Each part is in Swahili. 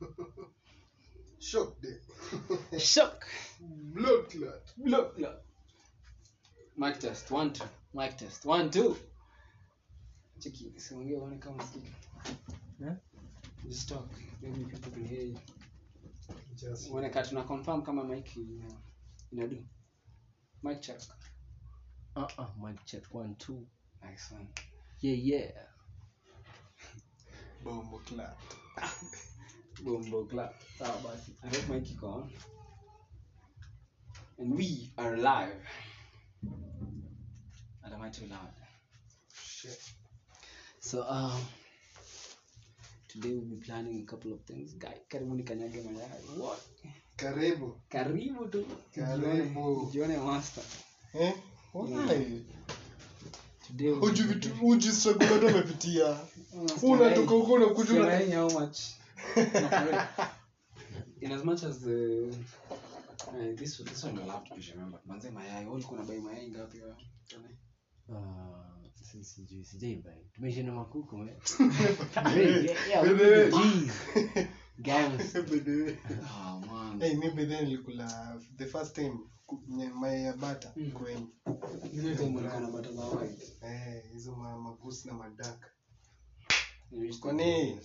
Shock day. Shock. Blood clot. Blood clot. Mic test. One, two. Mic test. One, two. Cheki, siongee uone kama sikika. Yeah? Just talk. Maybe people can hear you. Just Uone ka tuna confirm kama mic ina inadu. Mic check. Uh-uh, mic check one, two. Nice one. Yeah, yeah. bombo clot. Bombo clap. Sawa basi. I hope mic iko on. And we are live. And am I too loud? Shit. So um today we'll be planning a couple of things. Guy, karibuni kanyage mayai. What? Karibu. Karibu tu. Karibu. Jione master. Eh? Why? Today we'll Uji vitu uji struggle watu wamepitia. Unatoka huko unakuja una Siangalia how much. In as much as the uh, this this one will have to be remembered. Manze mayai, wewe ulikuwa unabai mayai ngapi wewe? Uh, si- sijui sijaibai tumeisha na makuku man. Hey, Yeah, yeah, hey, we- hey. Jeez. Gangs. By the way. Oh man. Hey, mi by then nilikula the first time ku- nye- mayai ya bata Mm. kwenye Ile time ulikuwa na bata za white. eh hizo ma magusi na madaka. You used to- Kwani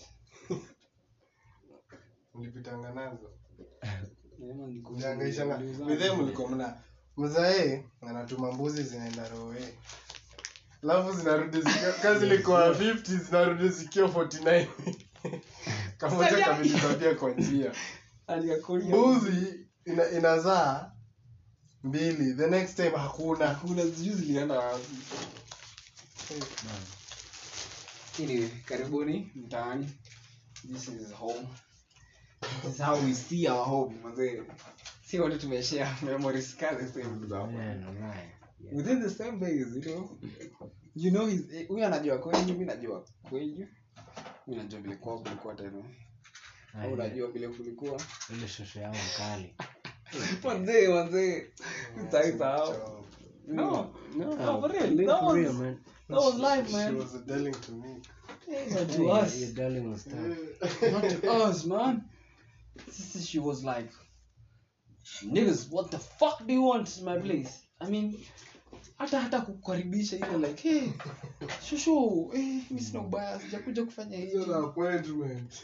ulipitanga nazo? Yeah, man, nilikuwa- Ulihangaishanga. niliuza- By then mlikuwa mna mzae anatuma mbuzi zinaenda roe. Alafu zinarudi zikiwa kazi ilikuwa 50 zinarudi zikiwa 49. Kamoja kamejitambia kwa njia. Alikakolia. Mbuzi ina, inazaa mbili. The next time hakuna. Kuna sijui zilienda wapi. Anyway, karibuni mtaani. This is home. This is how we see our home. Mazee. Si wote tumeshare memories kali same ndugu zangu. Man, alright. Yeah. Within the same base, you know. You know he's eh, huyu anajua kwenyu, mimi najua kwenyu. Mimi najua vile kwao kulikuwa tena. Ah, Au ile- unajua vile kulikuwa. ile shosho yangu mkali Manzee, manzee. Sitaisahau. No, no, no, for real. Live That for was, real, man. that was life, She man. was telling to me. But Yeah, to your- us, your darling was tough. not to us, man. Sister, she was like, niggas, what the fuck do you want in my place? I mean, hata hata kukaribisha ile like, hey, shushu, eh, mimi sina ubaya, sijakuja kufanya Hiyo hiyo. na appointment.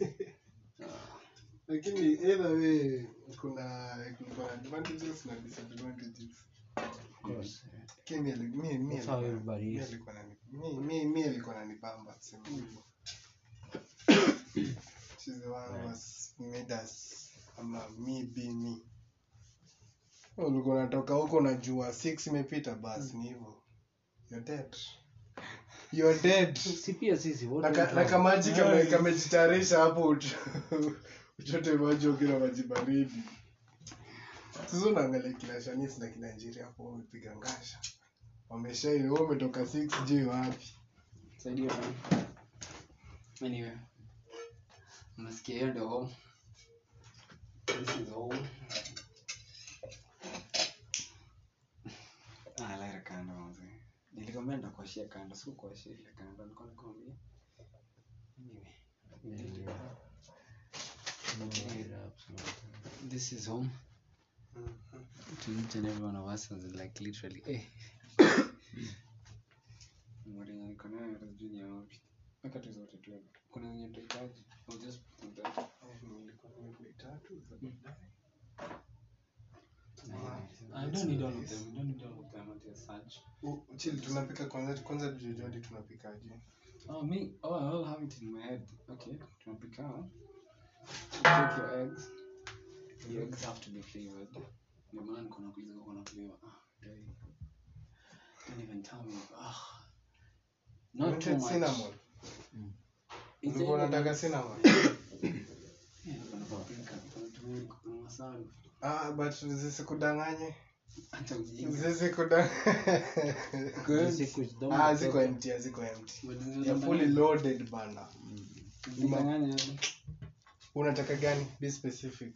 Lakini either way kuna kulikuwa na advantages na disadvantages. Of course. Lakini mi ali- mi- mi That's how alikuwa- everybody mi is. alikuwa anani- mi- mi- mi alikuwa ananibamba tuseme hivyo. She's the one who has made us ama me be me. Ulikuwa unatoka huko unajua 6 imepita basi ni hivyo. You're dead. You're dead. si pia sisi wote Na ka- ni na kama- kamaji kame- kamejitayarisha hapo uch- uchote maji ukina maji baridi sasa unaangalia kina shanis na kina njiri hapo wamepiga ngasha wameshaini wewe umetoka 6 j wapi Saidia man. Anyway, unasikia hiyo ndio home. This is home. Ah, laira kando mzee. Nilikwambia nitakuashia kando, sikukuashia ile kando, nilikuwa nakwambia. Anyway, we did it. Blow it up sometime. this is home to each and every one of us is like literally eh Mwalimu niko nayo hata sijui ni ya wapi. Weka tu zote tu hapo. Kuna zenye tutahitaji. I'll just put them there. I don't need all of them. I don't need all of them until such. U- chill tunapika kwanza kwanza jojodi tunapikaje Oh, me? Oh, I'll have it in my head. Okay, tunapika. Take your eggs. The eggs have to be flavored. Ndio maana niko nakuuliza kama kuna flavor. Ah, dai. Don't even tell me. Ah. Not too Wanted much. cinnamon It's ulikuwa either- unataka cinnamon Yeah, kuna paprika, kuna turmeric, kuna masala. ah but zisikudanganye Hata ujinga. zisikudanganye Good. Siku zidomo ah ziko toka. empty ziko empty But ya fully loaded bana Zidanganya hapo. unataka gani be specific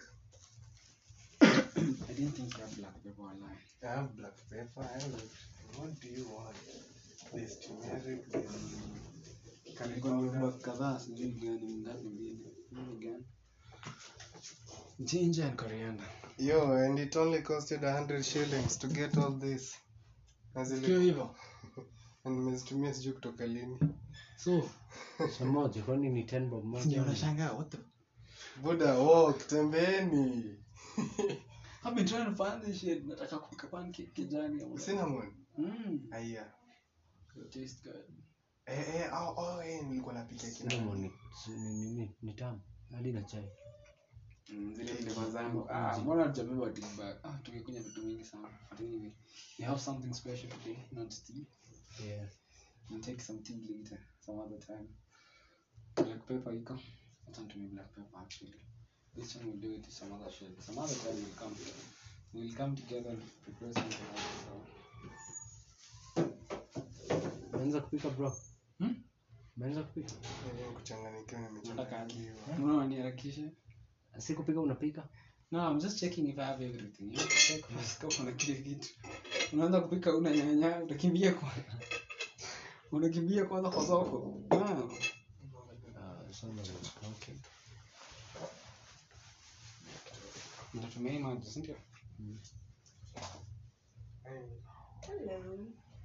I didn't think you had black pepper online. I have black pepper. I have what do you want? There's turmeric, there's curry Niko na powder. black kadhaa sijui gani ngapi mbili. Mbili gani? ginger and coriander Yo, and it only costed 100 shillings to get all this. Na zili- Sio hivyo na nimezitumia sijui kutoka lini. so Samoja, kwani ni 10 bob moja? ndio unashangaa what the Buda, walk, tembeeni. I've been trying to find this shit nataka kupika pancake kijani ama Cinnamon. mm Aya. it tastes good Eh, eh, oh, oh, eh, nilikuwa napika kina. Cinnamon ni ni ni ni tamu. Hadi na chai. Mm, zile flavor zangu ah mbona tujabeba tea bag ah tumekunywa vitu mingi sana but anyway we have something special today not tea Yeah. we'll take some tea later some other time black pepper iko hata nitumie black pepper actually this time we'll do it some other shit some other time we'll come we'll come together and prepare something else so Umeanza kupika bro? Hmm? Umeanza kupika? Eh, kuchanganyikiwa nataka aje nimechanganyikiwa. mbona niharakishe Si kupika unapika? No, I'm just checking if I have everything. You have to check first kama una kile kitu. Unaanza kupika una nyanya, utakimbia kwa unakimbia kwanza kwa soko. Ah, Ah, sana. Okay. nitatumia hii maji, si ndio? Hello.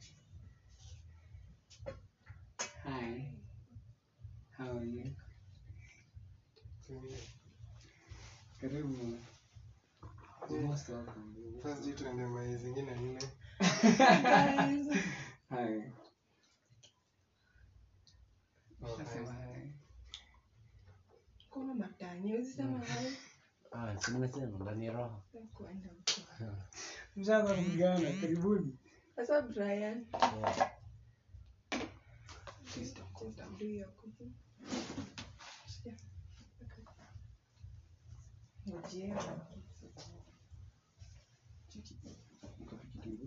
Hi. How are you? Karibu. You're most welcome. First hii tuende mai zingine nne. Guys. Hi. Oh, Nasema nice. hi. Kuna matanya, usisema hai. Ah, si nimesema ndani ya roho. Kuenda huko. Mshaanza kupigana, karibuni. Sasa Brian, Yeah. Please don't go down. do your cooking. Yeah. Okay. Ngojea. Chiki. Mkapiki kidogo.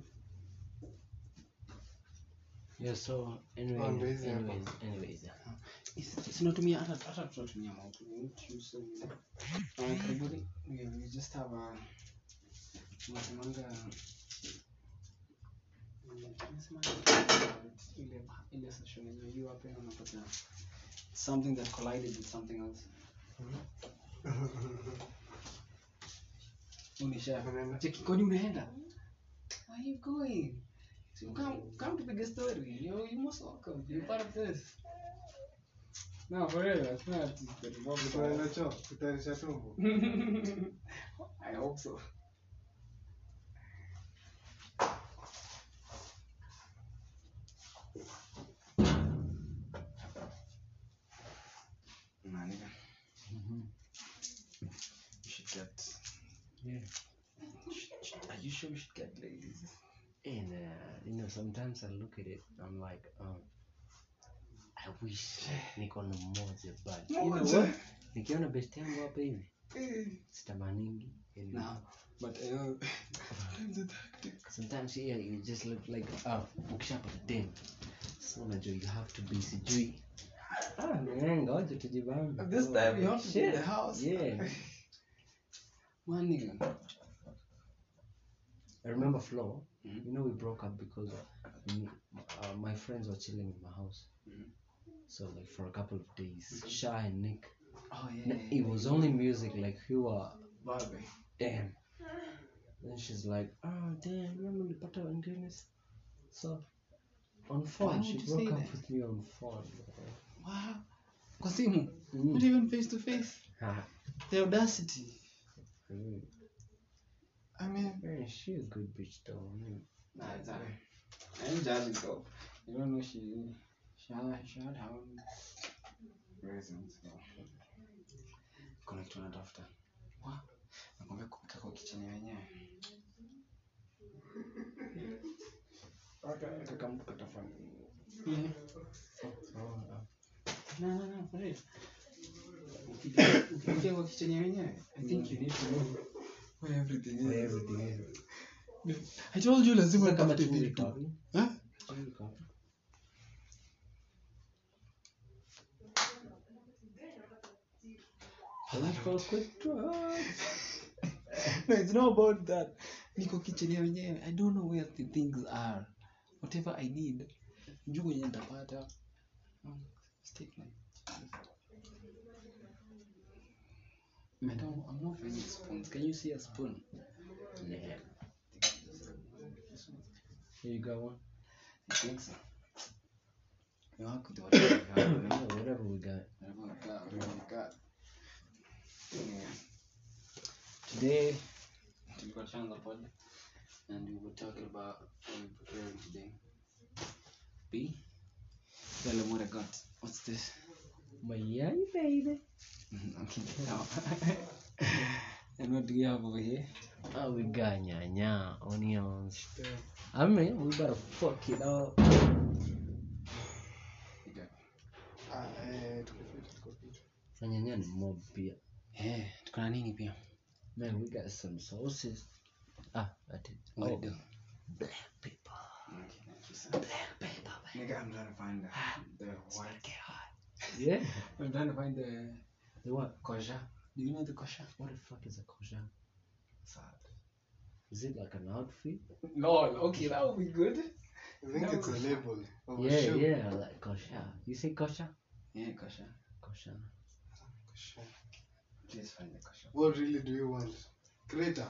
Yeah, so Oh, anyways, ndio hizi hapa. anyways, anyways. tunatumia hata hata tunatumia moto We need to use some- uh, karibuni we, we just have a tunasemanga mm, tunasemanga ile ile session yenye you hapa unapata something that collided with something else unisha Unaenda? cheki kwani unaenda where are you going so come come to the story you you most welcome you're part of this no for real it's not Tunaenda choo, kutayarisha tumbo. I hope so. Nah, nigga. Mhm. You should get. Yeah. Sh- sh- Are you sure we should get ladies? And uh, you know, sometimes I look at it, I'm like, um, I wish niko na mmoja but you know Moja. what? Nikiona best yangu hapa hivi sitamaningi. yani, No, but uh, sometimes it's hectic. Sometimes yeah, you just look like ah, ukishapata dem. So unajua you have to be sijui. Ah, man, ngoja tujibambe. This time you have to be in Shit. the house. Yeah. One nigga. I remember Flo. Mhm. You know we broke up because me, uh, my friends were chilling in my house. Mhm. So like for a couple of days, Shy and Nick. Oh yeah. No, it was only music like who were Barbie. damn. Then she's like, oh damn, mimi nilipata wengine. So on Why phone, would she you broke say up that? with me on phone. Wow. Kwa simu. Mm. Not even face to face. Ah, The audacity. mm. I mean, Man, she a good bitch though. man. nah, it's not. I ain't judging though. You don't know she she had she had her own reasons. So. Kuna kitu anatafuta. Wa, nakwambia kupika kwa kicheni wenyewe. Kaka mtu katafanya. Yeah. Oh, uh, No, no, no, for real. Ukija- Ukipikia kwa kicheni wenyewe, I think you need to know where everything is. where everything is. I told you lazima Sasa kama nitafute chumvi vitu. iko- Huh? chumvi iko wapi? Electoral quick draw. no, it's not about that. Niko kitchen ya wenyewe. I don't know where the things are. Whatever I need. Juu kwenye nitapata. Um, stick my- I don't, I'm not finding spoons. Can you see a spoon? Yeah. Here you go one. I think so. You work with whatever you have, you know? Yeah, whatever we got. Whatever we got, whatever we got. Yeah. Today, tulikuwa tunaanza pod and we were talking about what we're preparing today. B, tell them what I got. What's this? My yay, baby. okay, now. and what do we have over here? Oh, we got nyanya, onions. Yeah. I mean, we better fuck it up. We got Ah, eh, tuko fit, tuko fit. Na nyanya ni mob pia. Eh, tuko na nini pia? Man, we got some sauces. Ah, that is. What Oh, do? black pepper. Okay, nice. Black pepper, man. Nigga, I'm trying to find the, the what? Yeah. I'm trying to find the The what? kosher. Do you know the kosher? What the fuck is a kosher? Sad. Is it like an outfit? Lol, okay, that would be good. I think it's a label of a yeah, shoe. yeah, like kosher. You say kosher? Yeah, kosher. Kosher. Sure. Please find the kosher. What really do you want? Crater.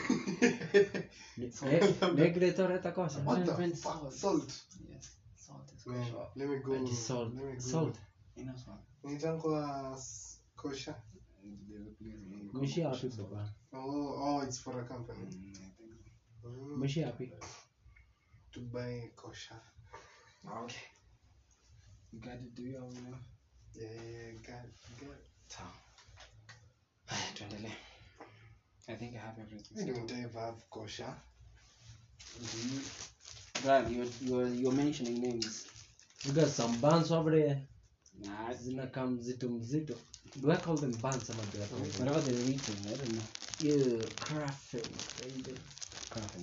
Ne- ne- Negretoreta kosher. what the Different fuck? salt. Salt. Yes, salt is Man, kosher. let me go. And salt. Let me go. Salt. You know salt. Inaitangwa s- kosher. There's a place in Congo, Mwishi happy kosher salt. baba. Oh, oh, it's for a company. Mm, I think so. Mm, Mwishi happy. to buy kosher. Okay. You got it, do you already know? Yeah, yeah, got it, got it. Sawa. Haya, tuendelee. I think I have everything. I don't ever have kosher. Do you? Brian, you're, you're, you're mentioning names. We got some buns over there. Nah, Zinakaa mzito mzito. Do I call them buns ama do I call them? whatever they're eating, I don't know. Yeah, craffing. baby. Crafting.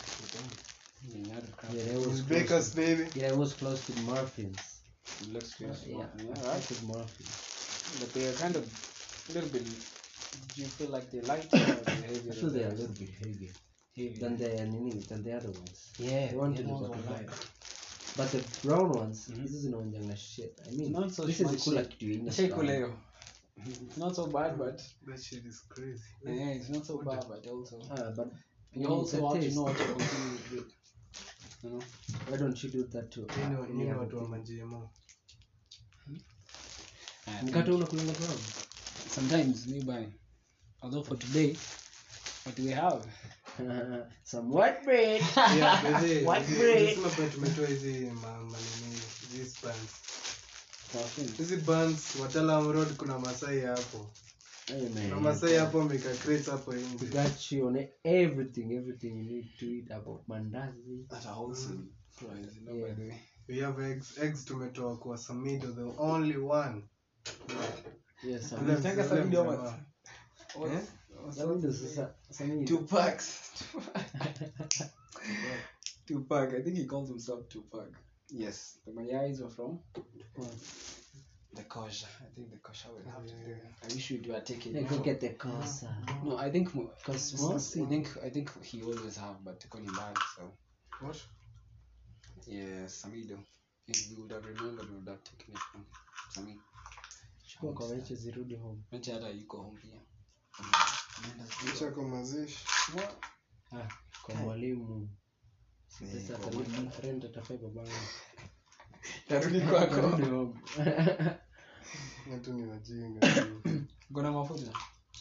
Yeah, not a Yeah, crafting. that was It's close bakers, to, baby. yeah, it was close to muffins. It looks good. Yeah, yeah, I right. fuck with muffins. But they are kind of a little bit. Do you feel like they're lighter or they're heavier? I feel than they're a the little others? bit heavier heavier. than the nini, than the other ones. yeah, the one to the the ones bottom were line. light. But the brown ones, Mhm. hizi zinaonjanga shit. I mean, Not so this is much kula shit. kitu yenye Shake brown. leo. It's not so bad, but That shit is crazy. yeah, it's not so bad, but also Ah, but you when also it's a have to taste, know what you're consuming with. You know. Why don't you do that too? Nini wa- Any nini other watu wa thing? majemo? I Mkate think unakulanga brown? Sometimes we buy. Although for today, what do we have? Some white bread. Yeah, baby, White hizi- bread. hizi mapa tumetoa hizi ma- manini, hizi buns. Muffins. hizi buns watalam road kuna masai hapo Hey kuna man. masai hapo wameka crates hapo We nje got you on everything, everything you need to eat about mandazi. At a wholesale price, you know, by Yeah. the way. we have eggs eggs tumetoa kwa samido the only one Yes, Ule some Unataka mzee- Samido ule ama- mzee. What's- Eh? what's Samido up? sasa Samido. Two packs. Two pack. I think he calls himself two pack. Yes, the mayais were from the kosher. I think the kosher will have to do. I wish we'd have taken. Hey, go get the kosa. No, I think mo- Cosmosi. I think I think he always have, but Tony bad. So what yeah, Samido. If we would have remembered, we would have taken it from Sami. Chukua kwa mechi zirudi home. Mecha hata yuko home pia. licha kwa mazishi What? Ah, kwa mwalimu. Si Eh, pesa kwa atalipa, mwalimu. rent atafai babangu. Tarudi kwako. Arudi home. watu ni wajinga Gona mafuta.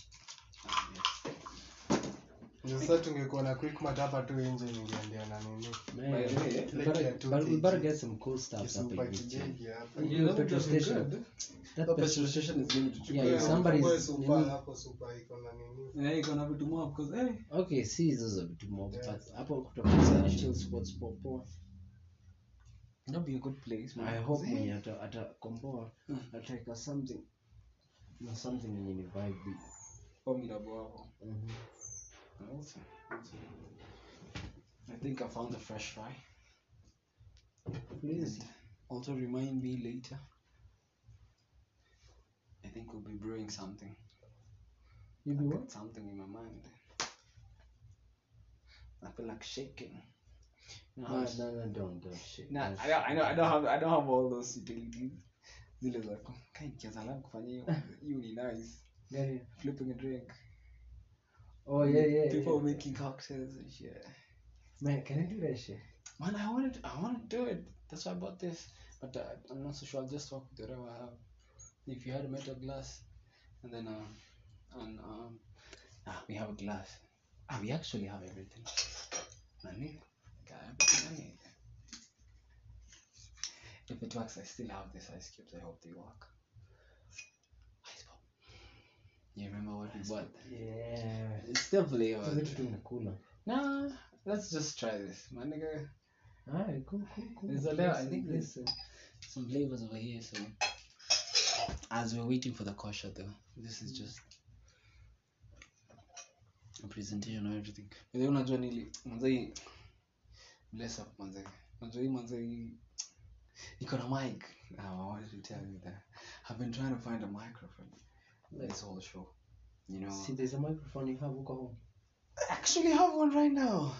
sasa tungekuwa na quickmart hapa tu nje ningeambia na nini Man, By the way, we like better- yeah, two but we kg. better get some cool stuff kisupa hapa hivi chini. kijegi hapa Yeah, the petrol station. That The petrol petrol station is going to Yeah, Chukua- if somebody's- chukua supa nini- hapo supa iko na nini Yeah, iko na vitu mob because hey, Okay, si hizo za vitu mob, Yeah. but hapo kutakuwa chill spots popo. that'd be a good place. man. I hope Hey. mwenye ata- atakomboa Mm. ataweka something na something yenye ni vibe. Formidable hapo. Mhm. Also, also. I think I found a fresh fry. Please. And also remind me later. I think we'll be brewing something. You do I what? got something in my mind. I feel like shaking. You know how No, it's- no, no, don't, don't shit. Nah, don't I don't, I know, I shit. don't have, I don't have all those utilities. Zile za ku- kai nikianza leo kufanya hiyo, hiyo ni nice. Gani? flipping a drink. Oh yeah, yeah. People yeah. making cocktails and shit. Man, can I do that shit? Man, I wanted, I want to do it. That's why I bought this. But uh, I'm not so sure. I'll just talk with whatever I have. If you had a metal glass, and then um, and um, ah, we have a glass. Ah, we actually have everything. Money, got everything. I need. If it works, I still have this ice cubes. I hope they work. Ice pop. You remember what we bought? Yeah. It's still So flavored. vitu tu inakula. Nah, let's just try this, my nigga. Alright, cool, cool, cool. There's a lot. I Listen, think there's listen. some flavors over here. So, as we're waiting for the kosher, though, this is just a presentation of everything. Wewe unajua nili mwanzai bless up mwanzai. Unajua hii mwanzai iko na mic. Ah, I wanted to tell you that I've been trying to find a microphone this whole show. You know, See, there's a microphone you have huko home. I actually have one right now.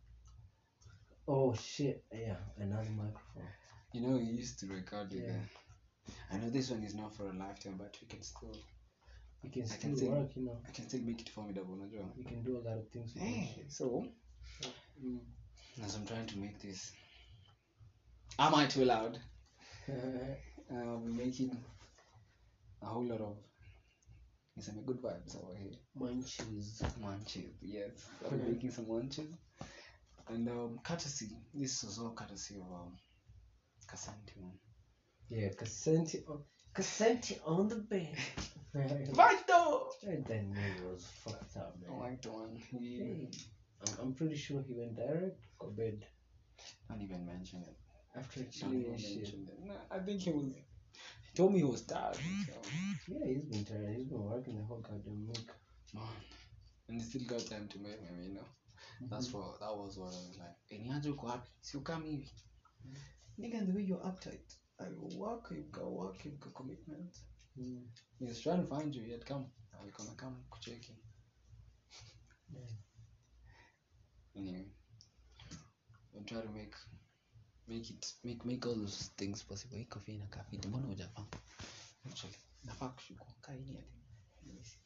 Oh shit, yeah, another microphone. You know, you used to record with Yeah. the. I know this one is not for a lifetime, but we can still. You can I still can see. work, you know. I can still make it formidable, unajua. You can do a lot of things with that Hey, shit. so Mm. as I'm trying to make this, am I too loud? Uh, we're making a whole lot of. It's a good vibes over here. Munchies. Munches, yes. I'm making some munches, and um, courtesy. This was all courtesy of um, Casanti one. Yeah, Cassenti on, Cassenti on the bed. Right though. And that nigga was fucked up, I man. like the one. He Hey, I'm, I'm pretty sure he went direct or bed don't even mention it. after Don't chilling even and shit. mention it. No, I think he was. He told me he was tired. So, Yeah, he's been tired. He's been working the whole goddamn week. man, and he still got time to make me. You know. That's what that was what I was like. Any other uko happy? Si ukam hivi. Nigga, the way you're uptight. I work, you've got work, you've got commitment. Mm. He was trying to find you, he had come. I was gonna come kucheki. Yeah. Anyway. I'm trying to make make it make make all those things possible. Hii kofia inakaa fiti. Mbona hujavaa? Actually, nafaa kushukua. Kaa hii hadi. Let me see.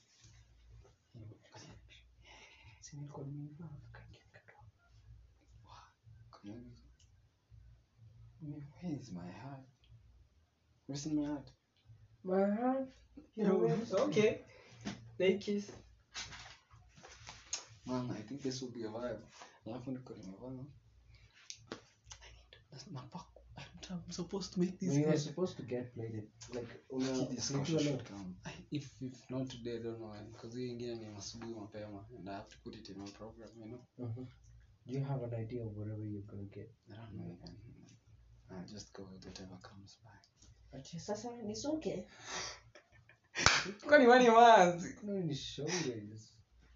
Si nilikuwa nimevaa kaingia nikatoa. Kanyoni. Where is my heart? Where's in my heart? My heart. You know what? okay. Thank you. Man, I think this will be a vibe. Alafu niko nimevaa. That's my fuck. I'm supposed to make this. When you were good. supposed to get plated, like una Hii discussion ukiwa should leo. come. If if not today, I don't know when. Because hii ingine ni asubuhi mapema and I have to put it in my program, you know. Mhm. Do you have an idea of whatever you're gonna get? I don't know even. I just go with whatever comes by. Ati sasa ni soke. Kwani wani wazi? No, ni shoulders.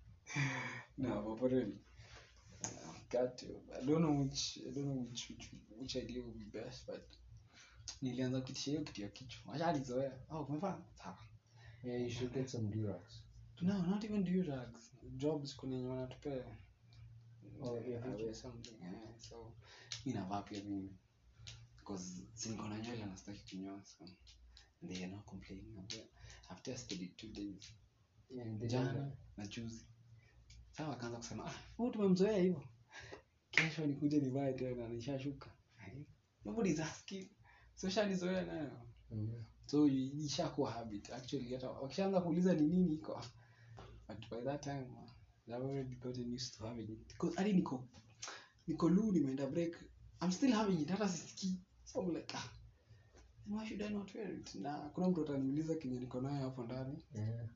No, but for real. I've got to. I don't know which I don't know which which, which idea would be best, but nilianza kuitisha hiyo kitu ya kichwa. Acha alizoea. Oh, umefanya? Sawa. Yeah, you should get some Durax. No, not even durags. Jobs kuna yenye wanatupea. Oh, yeah, I which wear something. Yeah, so mi navaa pia mimi. Because si niko na nywele na sitaki kunyoa so and they are not complaining. I've- I've tested it two days. Yeah, they Jana don't- na juzi. Sasa wakaanza kusema ah, huyu tumemzoea hivyo. Kesho nikuja nivae tena nishashuka. Ai, Nobody's asking. So shanizoea nayo. Mhm. So i- ishakuwa habit. Actually hata wakishaanza kuuliza ni nini iko. But by that time uh, I've already gotten used to having it. Because hadi niko niko lu nimeenda break. I'm still having it hata sisikii. So I'm like ah. Why should I not wear it? Na kuna mtu ataniuliza kenye niko nayo hapo ndani. Yeah.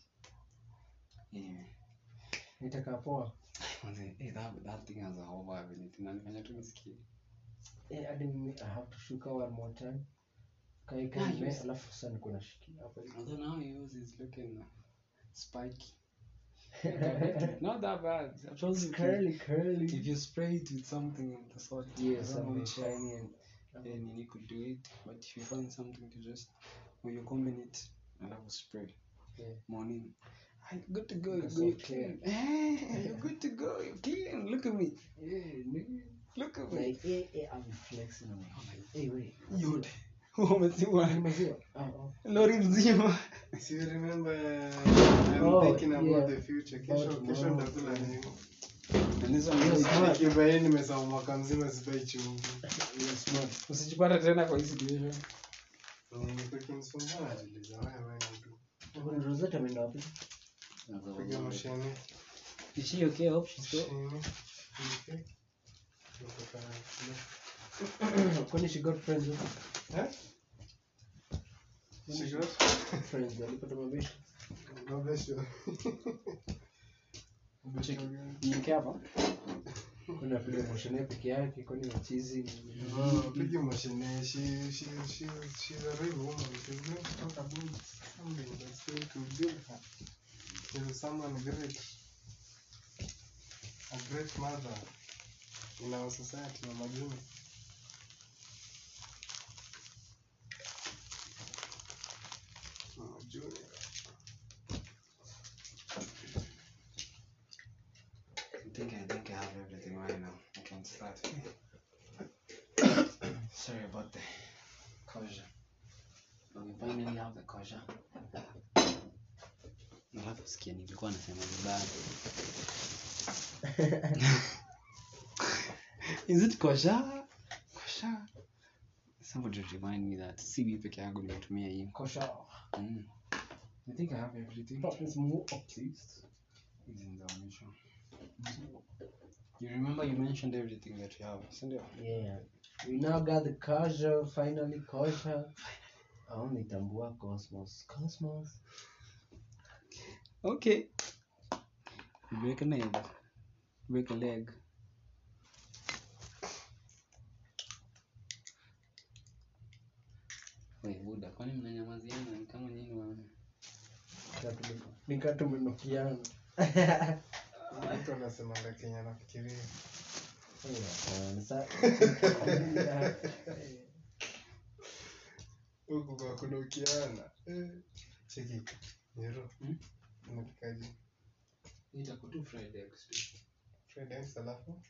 Yeah. Nitakaa poa. Manze, eh, that, that thing has a whole vibe in it. Inanifanya tu nisikie. Eh, hadi mimi I have to shuka one more time. Kai Yeah, kai me yes. alafu sasa niko nashikia hapa hivi. Although now yours is looking uh, spiky. Not that bad. I told It's you. if you- curly curly. If you spray it with something of the sort, I Yeah, don't know something which shiny and and you could do it. But if you find something to just, when you combine it, and I will spray. Yeah. Morning. Hey, good to go. Because You're of clean. Hey, you're good to go. You're clean. Look at me. yeah, nigga. Look at me. Like, eh, eh, I'm flexing on you. Hey, wait. You're Umezima. Maziwa. Ah, oh. Lori mzima. Si you remember I'm Oh, thinking about yeah. the future. Kesho About kesho tomorrow. nitakula nini? And this one Yes, is smart. Nikibaini nimesahau mwaka mzima sibai chumvi. You're smart. usijipate tena kwa hii situation. Nilikuwa kinisumbua najiuliza wewe mtu. Kuna Rosetta ameenda wapi? Piga mashine. Is she okay? I hope she's good. Mashine. Okay. Niko Kwani she got friends huko? Eh? She got? Friends, alipata mabishi. No besho. Cheki. Niweke hapa. Kuna piga moshene peke yake, kwani machizi. No, pigi mashine. She she she she's a real woman. She's going to talk about something that's going to build her. She's someone great. A great mother in our society, Mama June. Mama June. I think I think I have everything right now. I can start. Sorry about the closure. But we finally have the closure. Alafu sikia nilikuwa nasema vibaya. Is it kosha? Kosha. Somebody remind me that si mimi peke yangu nimetumia hii. Kosha. Mm. I think I have everything. That is more at least. Hizi ni za mwisho. You remember you mentioned everything that you have, si ndio? Yeah. We now got the kosher, finally kosher. Aoni tambua Cosmos. Cosmos. Okay. Break a leg. Break a leg. Wait, Buda, kwani mnanyamaziana ni kama nyinyi wa Nika tumenukiana. Mtu anasemanga Kenya nafikiria. Yeah, sa- Huku kwa kunukiana. Eh. Cheki. Nyero. Hmm? Unapikaje? Itakuwa fried eggs tu. Fried eggs alafu?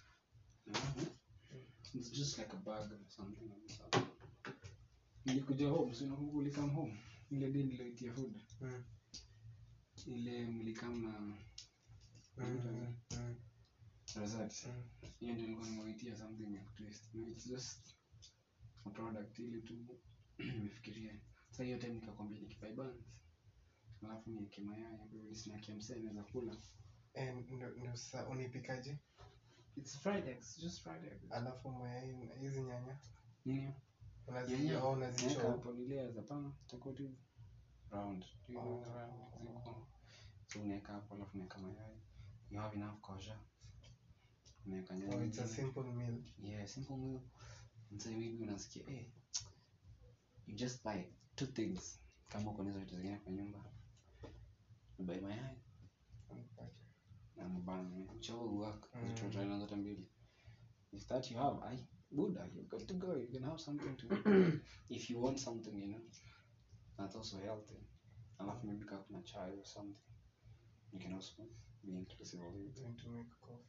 It's just like a bag or something like that. Nilikuja home, so nakumbuka ulikam home. Ile day niliyoitia food. Mm. Ile mlikam na Mm. Mm. Razat. Mm. hiyo ndio nilikuwa nimewaitia something ya kutwist no, it's just a product ili tu nimefikiria sasa hiyo time nikakwambia nikipai buns alafu niweke mayai ndio ili snack ya msee anaweza kula Eh, ndo- ndo sa unipikaje? it's fried eggs just fried eggs Alafu mayai na hizi nyanya nini unazi Nyanya, au naweka unazichoma. hapo ni layers hapana itakuwa tu round Do you know the round ziko so unaweka hapo alafu unaweka mayai you have enough kosher unaweka nyanya Oh, it's a nyingine. simple meal. Yeah, simple meal. Msee maybe unasikia eh, you just buy two things kama uko nazo vitu zingine kwa nyumba. You buy mayai na mabana. Whichever will work. Mm. Mm. Try na zote mbili. If that you have, I Buddha, you're good to go. You can have something to if you want something, you know. That's also healthy. Alafu maybe kama kuna chai or something. You can also be inclusive of it. Going to make coffee.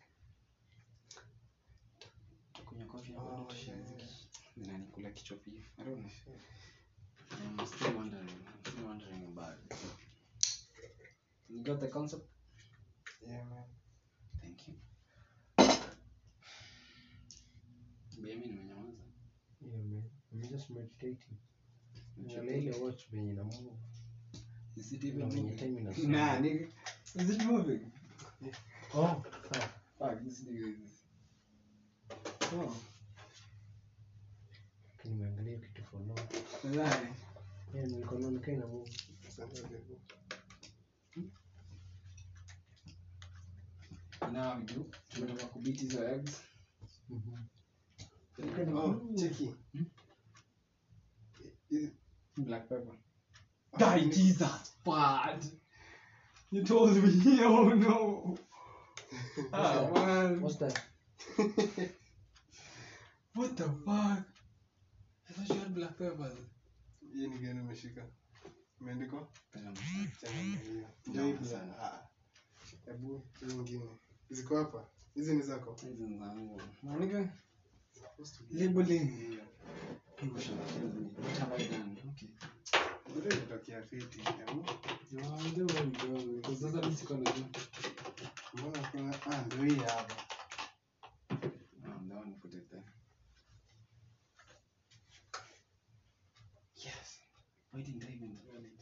Utakunywa coffee na Oh, bado yeah, tushazi- yeah. zinanikula kichwa pia. I don't know. I'm still wondering. I'm still wondering about it. You got the concept? Yeah, man. Thank you. Mimi nimenyamaza. Yeah, man. I'm just meditating. Angalia ile watch venye ina move. Is it Na even venye moving? time inasonga. Nah, nigga. Is it moving? Oh, sawa. Fuck, this nigga is. Oh, Nimeangalia kitu for long. right. Yeah, nilikuwa naona kama ina move. Now we do. Tumetoka kubiti hizo eggs. Mhm. Oh, cheki. Hmm? Hizi- Black pepper. ah, Die, ni- Jesus, bad. You told me, oh no. Ah, man. What's that? What the fuck? I thought you had black peppers. Hii ni gani umeshika? Imeandikwa? Pesa Chana na hiyo. Ndio, Maybe, sana. ah. Hebu hii nyingine. Ziko hapa. Hizi ni zako. Hizi ni zangu. Maandika Supposed to be- labeling. Yeah. What have I done? Okay. Ndio imetokea fiti. Hebu, No, I don't know because because sasa mimi siko najua. Mbona kuna ah ndio hii hapa. Um, that one put it there. Yes. Why didn't I even run it?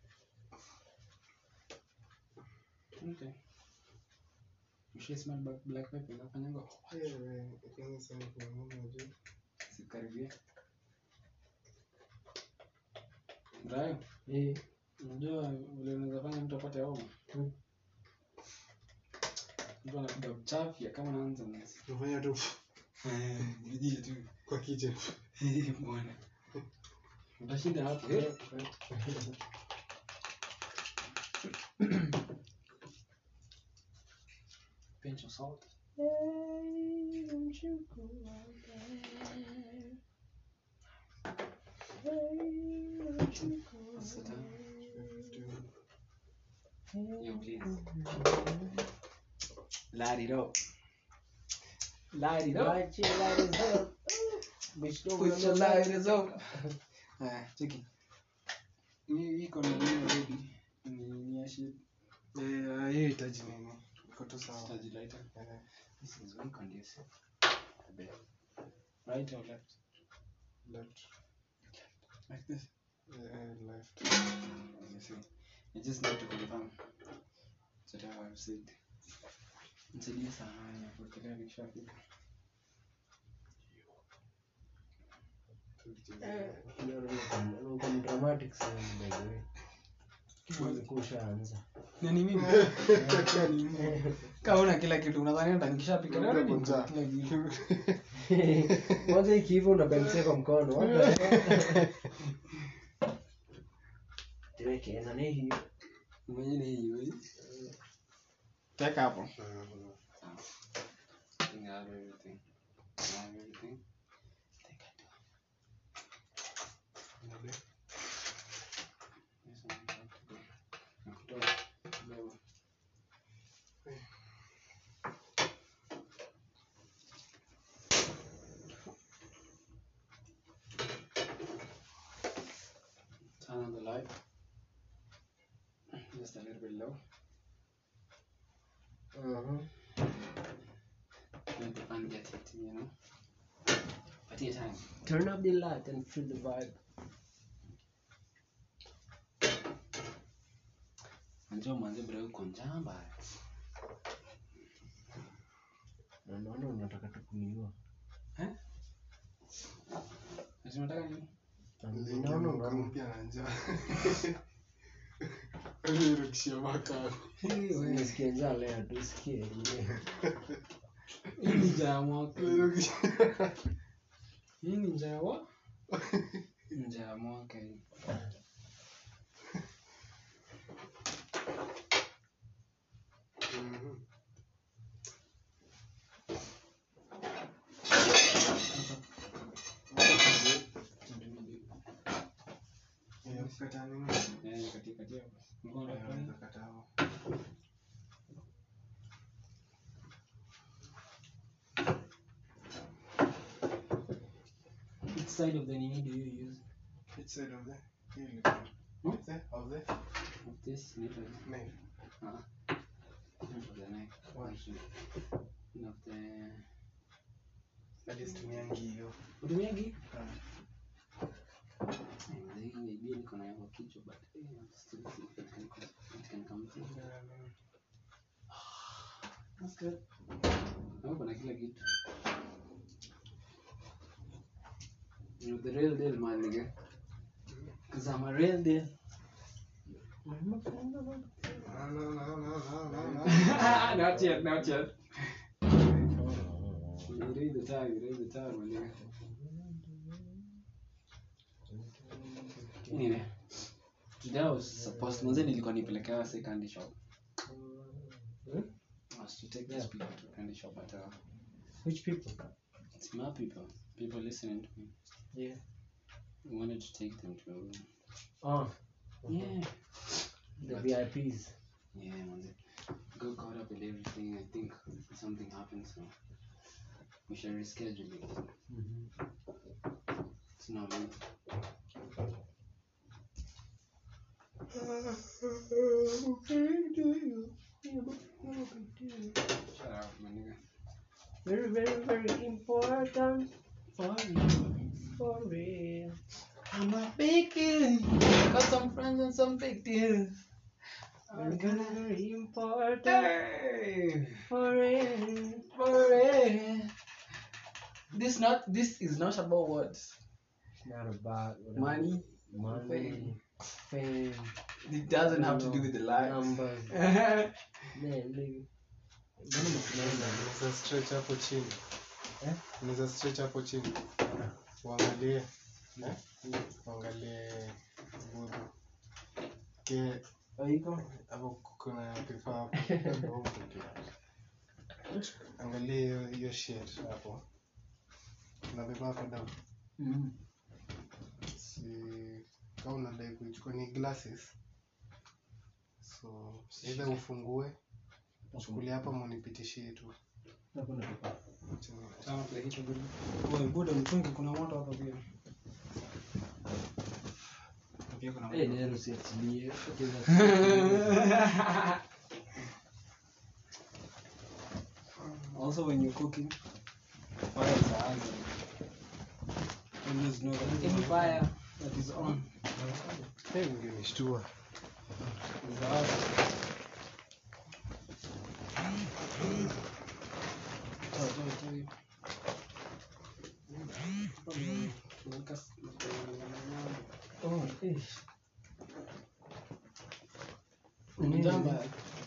Okay. Mshai smell black, black pepper inafanyanga Eh, kwanza sasa kuna mama juu. sikaribia. Brayo, Eh, unajua vile unaweza fanya mtu apate homa? Mm. Mtu anapiga mchafya kama anaanza mwezi. Unafanya tu Vijiji tu. kwa kitchen. Bwana. Utashinda hapo. Pinch of salt. What's the time? Yo, please. Light it up. Light it up. Light your lighters up. Bitch, don't Put run your the light. lighters up. Haya, cheki. Hii iko na nini ready? Ni ni ya shit. Eh, hiyo itaji nini? Iko tu sawa. Staji lighter. Eh, This is very conducive. I bet. Right or left? left. Like this. Eh, left. You see. You just need to confirm. That's what I've said. Nisaidie sana kufikiria nikishafika. No, no, no, no, no, dramatic sana, by the way. Ulikuwa ushaanza. Nani mimi? Nani mimi? Kama una kila kitu unadhani hata nikishapika leo Unakuwa niko njaa. kila kitu. kwanza ikiiva unabamsia kwa mkono What the hell? Tuweke na ni hiyo Mwenye ni hiyo hii. Teka hapo. Ah, I think I have everything. I have everything. I think I do. ndio. Yes, I have to go. Nakutoa kidogo. Turn on the light. Just a little bit low. Mhm. Let the fun get it, you know. But your time. turn up the light and feel the vibe Unajua mwanzo bro uko njaa mbaya. na naona unataka tukuniua Eh? Ati unataka nini? Niliingia naona mwaka unaona mpya na njaa. Nilirudishia mwaka. nisikie njaa leo tusikie Hii ni njaa ya mwaka. Nilirudishia- Hii ni njaa ya wa? Njaa ya mwaka hii. Mhm. Eh, kukata nini? Eh, kati kati hapo. Mbona Eh, unafanya? unaweza kata hapo. Which side of the nini do you use? Which side of the- hii ilikuwa- Hmm? Of the- of the Of this needle. knife. Ah. Of the neck. Why? And of the Hadi situmiangi hiyo. utumiagi? Eh, hii idea niko nayo kwa kichwa but eh, still see if it can come- it can come through. That's good. Hapo kuna kila kitu. You're the real deal, my nigga. Cause I'm a real deal. No, no, no, no, no, no, no. not yet, not yet. You read the time, you read the time, my nigga. Anyway, today I was supposed mwanzo nilikuwa nipelekea say candy shop. Hmm? I was to take these people to candy shop but uh, which people it's my people, people listening to me. yeah I wanted to take them to oh yeah. the But- VIPs Yeah, man. Go caught up with everything. I think something happened, so we should reschedule it. Mhm. It's not me. Shut up, my nigga. Very, very, very important For you. for real. I'm a big deal. Got some friends and some big deals. Very, very, very important Hey, for real. for it. This not this is not about what It's not about whatever. money. money, fame, It doesn't have to do with the life. numbers. Man, nigga. Mbona umesimama? unaweza stretch hapo chini Eh? unaweza stretch hapo chini uangalie eh? uangalie gudu ke Haiko? hapo kuna kifaa hapo Bongo pia. angalia hiyo hiyo shit hapo kuna vifaa hapo down Mm. si kama unadai kuichukua ni glasses so either ufungue chukulia hapa munipitishie tu Hakuna kifaa. Chini. Sawa, play hicho good. Wewe buda mtungi kuna moto hapa pia. Pia kuna Eh, moto. Nero usiachilie. Cheza. Also when you're cooking, fire is a hazard. Always know that any fire that is on Eh, ungenishtua is a hazard. Toa, toa, toa hiyo. Tunaweka s- Oh, eh. Mjamba.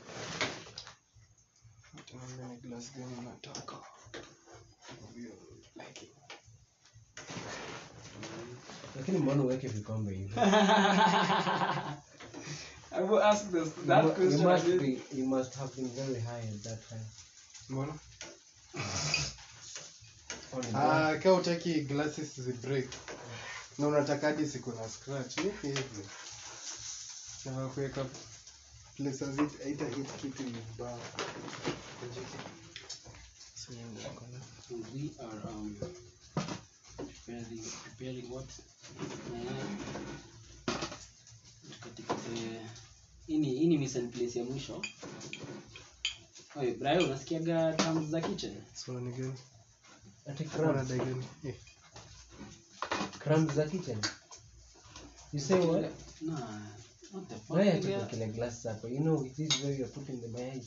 tunaambia ni glass gani unataka Lakini mbona uweke vikombe hivi? I will ask this You that mu- you question must again. be you must have been very high at that time. mbona Or in ah kaa utaki glasses zi break na unataka hadi siku na scratch ni hivyo na kuweka place hazit haita hit kitu vibaya So, niko na- we are um preparing preparing what uh, katika the ini ini mise en place ya mwisho Oye, Brian unasikiaga terms za kitchen so ni gani Ati Kama crumbs. unadai gani eh Crumbs za kitchen. You say what? Nah, what the fuck Why are nigga? you kile glass hapo? You know it is where you're putting the mayai.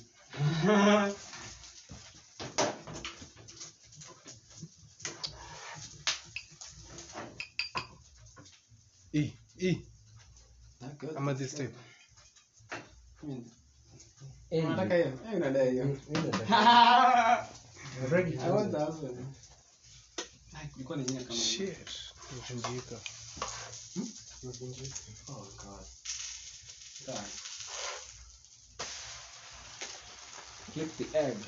eh eh That good. ama this type I mean, Eh, unataka hiyo? Eh, unadai hiyo. mi- mi nataka- I'm ready I for want it. that one. Like, ilikuwa ni nyingi kama hiyo. shit imevunjika imevunjika Oh god. Sorry. Flip the egg.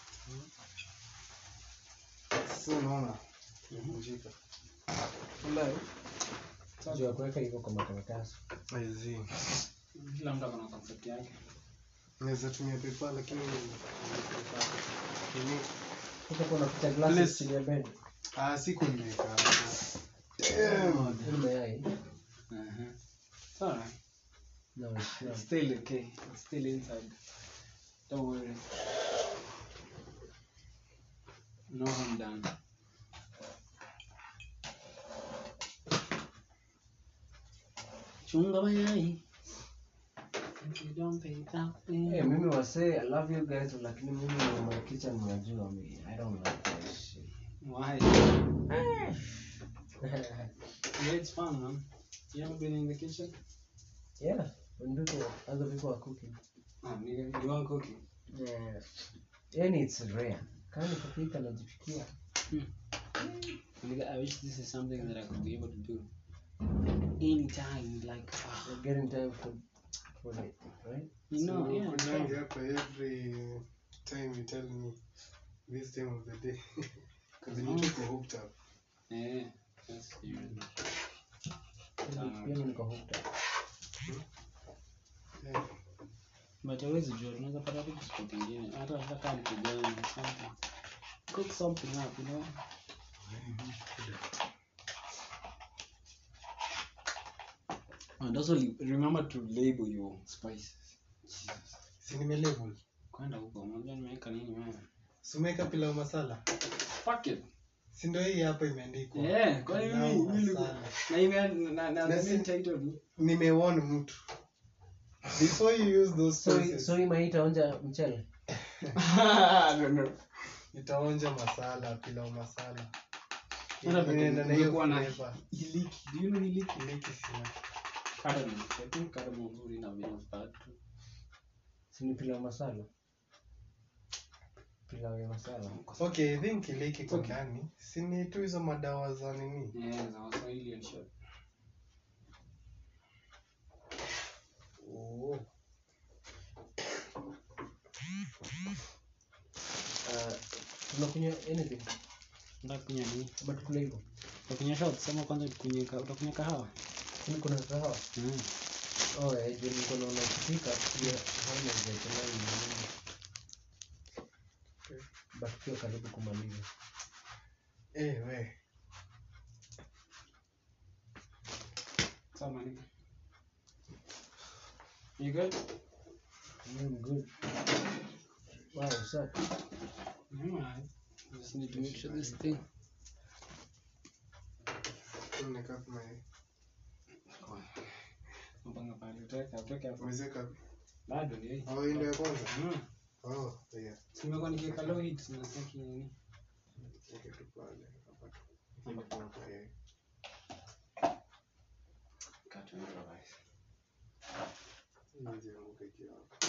so unaona imevunjika Wallahi. Juu ya kuweka hivyo kwa makaratasi. I see. Kila mtu akona concept yake. naweza tumia pepa lakini Nini? Sasa kuna picha Please. glasses chini ya bed. ah siku nimeweka hapo Hii mayai. Uh-huh. It's alright. No, it's not. It's still okay. It's still inside. Don't worry. No harm done. Chunga mayai. If you don't pay that bill. Hey, mimi wasee, I love you guys, lakini mimi my kitchen mnajua me. I don't like that shit. Why? Yeah, it's fun, man. You ever been in the kitchen? yeah, when people, other people are cooking. Ah, nigga, you want cooking? Yeah. Yani it's rare. Kama ni kupika najipikia. Nigga, I wish this is something that I could be able to do anytime. Like, ah, You're getting time for for it, right? you know, So, yeah. kujangi yeah. hapa every time you tell me this time of the day because you took a hooked up Yeah, that's serious. Pia mimi niko hooked up. yeah. But hawezi jua, tunaweza pata tu spot ingine. Hata hata kama ni kijana or something. Cook something up, you know? And also li- remember to label your spices. Jesus. si nimelabel Kwenda huko, unajua nimeweka nini wewe? sumeka pilau masala Fuck it. si ndio hii hapa imeandikwa Eh, kwa Pilau nini mimi masala. na ime na na Na the si- main title ni nimewon mtu before you use those so choices so hii maita onja mchele no no. nitaonja masala pilau masala Hata Inaenda na hiyo ungekuwa na flavor. iliki. Do you know iliki? Iliki sina. Cardamom. I think cardamom nzuri na vina bad too. sini pilau masala pilau ya masala okay i think iliki kwa Okay. ndani si ni tu hizo madawa za nini Yeah, za Waswahili and shit. oh. uh, tunakunywa anything Unataka kunywa nini? ama tukule hivyo Utakunywa shots ama kwanza tukunywe ka- utakunywa kahawa? sini kuna kahawa Mm. oh eh juu niko naona kupika pia haina zekelai nini but pia karibu kumaliza eh, we Sawa man. You good? mm, good wow safi Yeah, man. Just need to make sure this thing. Tunaweka kama hii. Mpanga pale. Utaweka, utaweka hapo. Umezeka Bado ni hii. oh hii ndio ya kwanza Mm. oh yeah Simekuwa nikiweka low heat nasaki nini? okay tu pale hapa tu Hapa hapa eh Cut and improvise. Hizi yanguke ikiwa hapa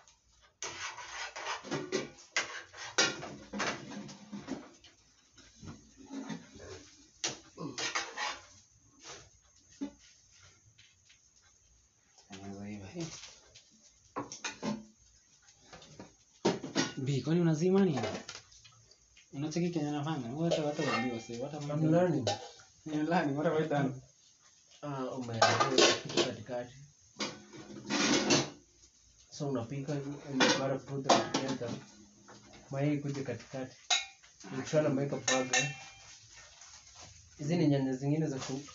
Anaweza iva hii. Bi, kwani unazima nini? Unacheki kenye nafanya? Wewe hata hata uambiwa sasa, hata I'm learning You're learning. What have I done? ah umeandika kitu katikati so unapika umepata put them together mayai kuja katikati ukishona umeweka paga hizi ni nyanya zingine za ku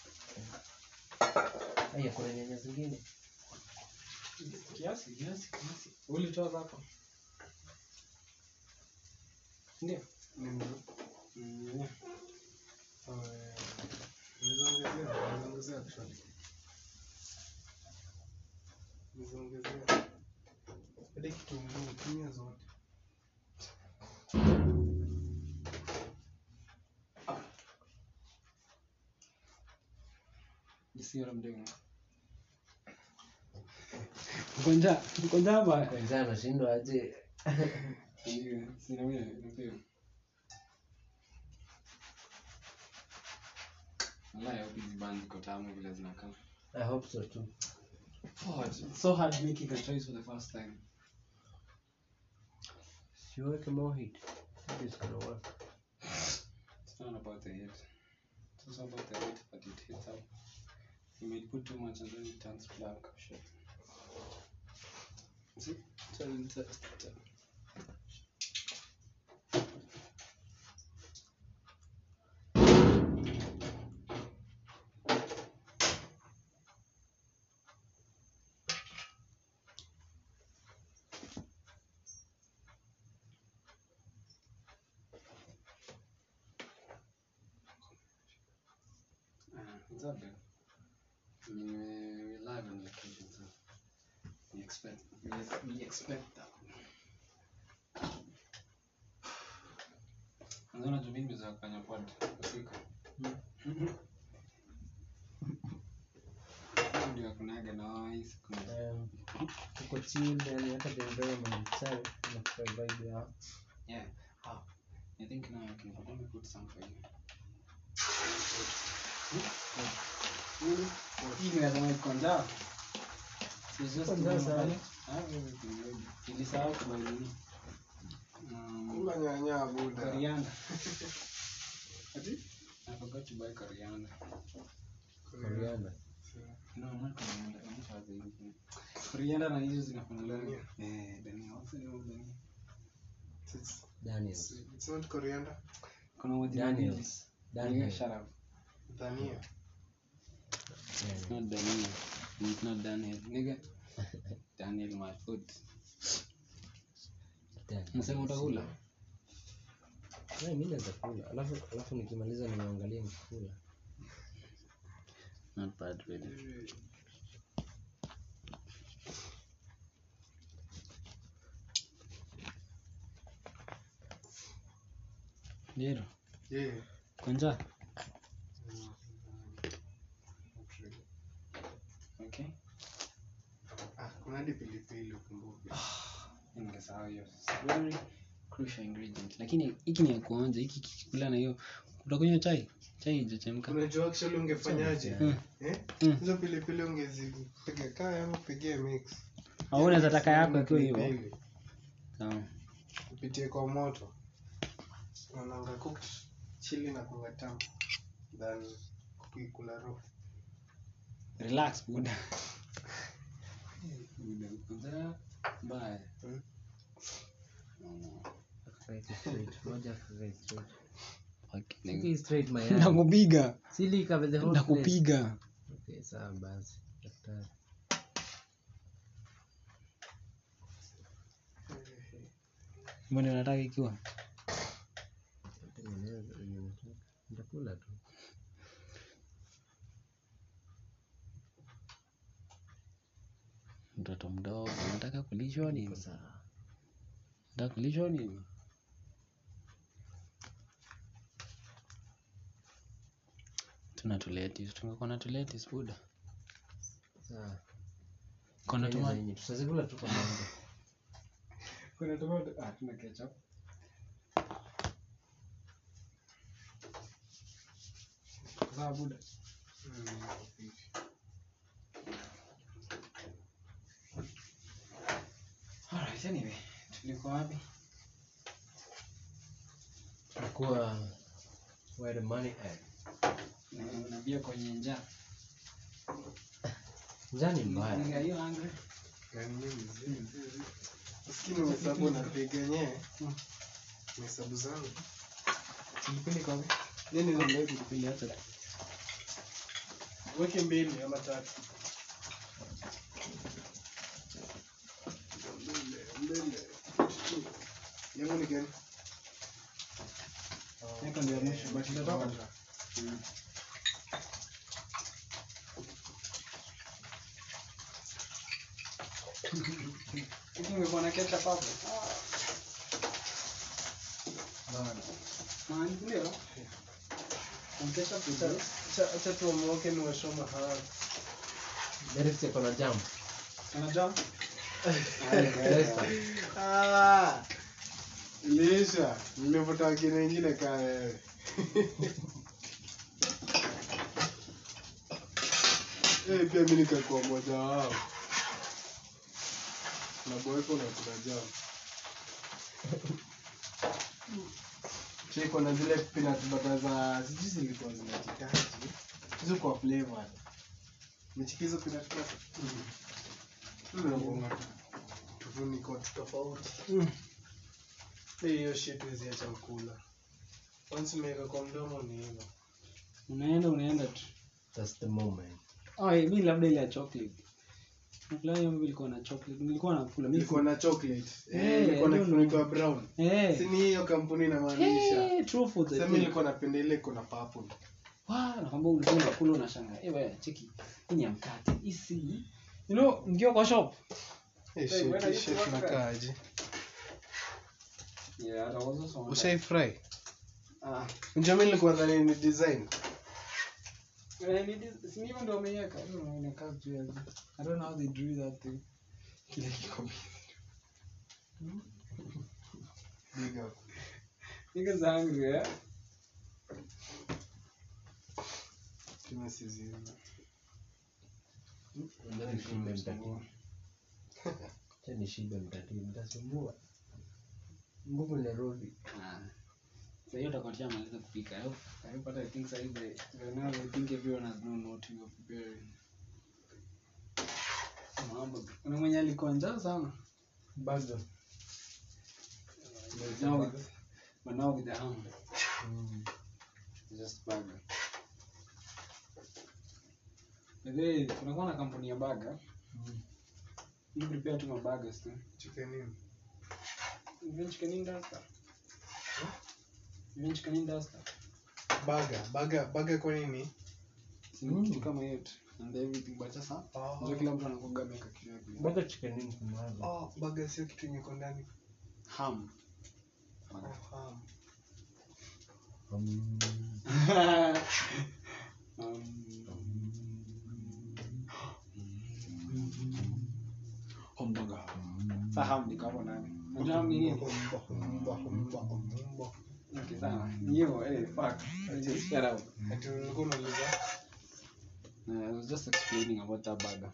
aya kuna nyanya zingine Kiasi, kiasi, kiasi. Ulitoa zako? Ndio. ndio Mm, yeah. eh nizaongezea nizaongezea actually nizaongezea hadi kitunguu tumia zote You see what I'm doing? Uko njaa? Uko njaa baya? kwanza anashindwa aje Ndio, sina mimi ndio. Wallahi hope hizi band ziko tamu vile zinakaa. i hope so too Oh, it's so hard making a choice for the first time. siweke more heat Maybe it's gonna work It's not about the heat. It's also about the heat, but it heats up. You may put too much and then it turns black. Shit. See? So it's, it's, uh, it's all good. I mean, we- we're live on location, so we expect we, we expect that. Naona tu mimi za kufanya pod usiku. Ndio kunaga noise, kuna um, tuko chill yani hata the environment itself inakupa vibe ya Yeah. Oh, I think now I can let me put some for you. Hii ni lazima iko njaa. It's just Iko njaa to- sana. I have everything ready. Nilisahau kwa nini? Um, kula nyanya buda coriander. Ati? I forgot to buy coriander. Coriander. No, not coriander. I wish I had anything. Coriander na hizo zinafanana. Dania. Eh, dania. What's the name of dania? It's, Daniels. it's not coriander Kuna majina mbili. Daniels. Yeah, Daniels. shut up. dhania It's not dania. It's not Daniel. Nigga. Daniel my foot. Unasema utakula? Eh, mi naweza kula alafu alafu nikimaliza niangalie nikikula Not bad really. Ndio. Yeah. Kwanza. Okay. Ah, kuna hadi pilipili ukumbuke. Ningesahau hiyo. It's Very crucial ingredient. Lakini hiki ni ya kuonja, hiki kikula na hiyo. Utakunywa chai? Chai haijachemka. Unajua actually ungefanyaje? Hmm. Eh? Mm. Hizo pilipili ungezipiga kaya ama upigie mix. Au unaweza taka yako ikiwa hivyo. Pilipili. Sawa. Upitie kwa moto. Unaanga cooked chili na kunga tamu. Than kuikula raw. Relax buda. Buda. Kwanza mbaya. Hmm. No. Akakaeke straight moja akakae straight Okay. Siki straight mayai Nakupiga. sili cover the whole place Nakupiga. okay sawa basi daktari Mbona unataka ikiwa? tengeneza yenye unataka nitakula tu Mtoto mdogo unataka kulishwa nini? Iko sawa Unataka kulishwa nini? Tuna tuletis, tungekuwa na tuletis buda. sawa Kuna Tengeneza tomato. yenye tutazikula tu pamoja Kuna tomato. Ah, tuna ketchup. Sawa buda. Alright, anyway, tulikuwa wapi? Itakuwa where the money at Na- Unaambia kwenye njaa. njaa ni mbaya Nigga, are you hungry? Usikini umehesabu napiga nyewe. Umehesabu zangu. Pilipili kwa wapi? Nini Ndio ndio pilipili hata. weke mbili ama tatu. Mbele, mbele. Yangu ni gani? Yako ndio ya mwisho, but itatoka. Hiki ungekuwa na ketchup hapo. Man, ndio. Kuna ketchup Acha- ndio. acha- Acha tuamuoke ni washoma hawa. Derek ako na jam Kana jam? Ah, Lisha, nimevuta wengine wengine kaa wewe. Eh, pia mimi nikakuwa mmoja wao. Na boyko na kuna jam. Chiko na zile peanut butter za sijui zilikuwa zinajitaji. Hizo kwa flavor. Michikizo peanut butter. Mm. Tufuniko tofauti. Eh, hiyo shit huwezi acha mkula. Once umeweka kwa mdomo ni hivyo. Unaenda unaenda tu. that's the moment Oh, eh, mi labda ile ya chocolate. Nakula hiyo mimi ilikuwa na chocolate. Nilikuwa nakula. Mimi Ilikuwa na chocolate. Eh, Eh, ilikuwa na I don't kifuniko ya brown. Eh. Si ni hiyo kampuni inamaanisha. Eh, true for the Sasa thing. mimi nilikuwa napenda ile iko na purple. Wa, nakwambia ulikuwa unakula unashangaa. Eh, wewe cheki. Hii ya mkate. Isi. You know, mkiwa kwa shop. Eh, Hey, when are shit, you shit to work nakaaje? Yeah, that was also Ushai fry? Ah. Unajua mimi nilikuwa nadhani ni design. Eh, ni dis- si hivyo ndio wameiweka. Hiyo inakaa juu ya juu. I don't know how they drew that thing. Kile kiko Big up. Niggas hungry, eh? Kama siziona. Ndio nishibe mtatibu Acha nishibe mtatibu nitasumbua nguvu inarudi Ah. Sasa hiyo utakuwa tushamaliza kupika. I hope, I hope hata I think sasa hivi by now I think everyone has known what you are preparing. Mambo. Kuna mwenye alikuwa njaa sana. bado Now with, but now with the ham. Mm. Just burger. Hey, kunakuwa na kampuni ya baga you prepare tu mabagas tu chicken in even chicken in does that even chicken in does that baga baga baga kwa nini Si ni kitu kama hiyo tu and everything but sasa Oh. ndio kila mtu anakuga ameweka kitu yake Bado chicken in kumwaga. oh baga sio kitu yenye iko ndani ham oh, ham. Um, hamburger sasa ham ni kama nani unajua ham ni nini Humba, humba, humba, humba. okay sawa hiyo eh fuck I just shut up Ati ulikuwa unauliza Uh, I was just explaining about that burger.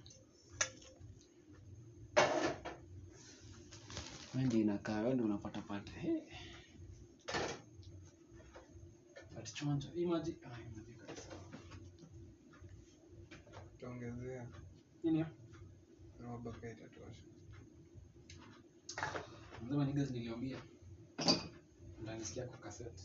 Wewe ndio inakaa, wewe ndio unapata pata. Hey. But chonjo, imagine, ah, imagine kabisa. utaongezea Nini hiyo? kama baga itatosha Nasema niggas niliambia. Ndanisikia kwa cassette.